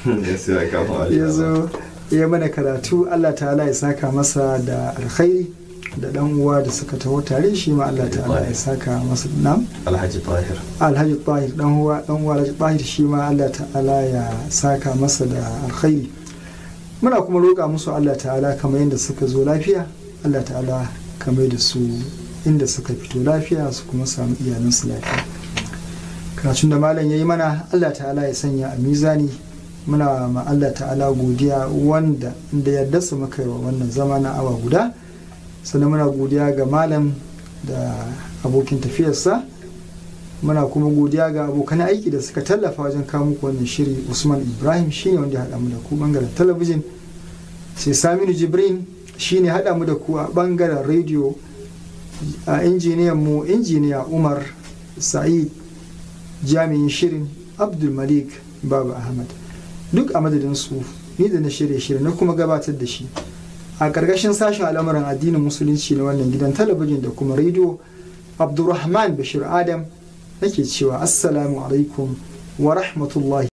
ya zo ya mana karatu allah ta'ala ya saka masa da alkhairi da dan uwa da suka taho tare shi ma Allah ta'ala ya saka masa nam Alhaji Tahir Alhaji Tahir dan uwa dan uwa Alhaji Tahir shi ma Allah ta'ala ya saka masa da alkhairi muna kuma roƙa musu Allah ta'ala kamar yadda suka zo lafiya Allah ta'ala kamar da su inda suka fito lafiya su kuma samu iyalansu lafiya karatun da malam ya yi mana Allah ta'ala ya sanya a mizani muna ma Allah ta'ala godiya wanda da yarda su muka yi wa wannan zama na awa guda sannan muna godiya ga malam da abokin tafiyarsa muna kuma godiya ga abokan aiki da suka tallafa wajen kawo muku wannan shiri usman ibrahim shine wanda ya haɗa mu da ku bangaren talabijin sai saminu jibrin shine haɗa mu da ku a bangaren rediyo a injiniyan mu injiniya umar sa'id jami'in shirin abdul malik baba ahmad duk a madadin su ni da na shirye shirin na kuma gabatar da shi a ƙarƙashin sashen al'amuran addinin musulunci na wannan gidan talabijin da kuma rediyo abdulrahman bashir adam nake cewa assalamu alaikum wa rahmatullahi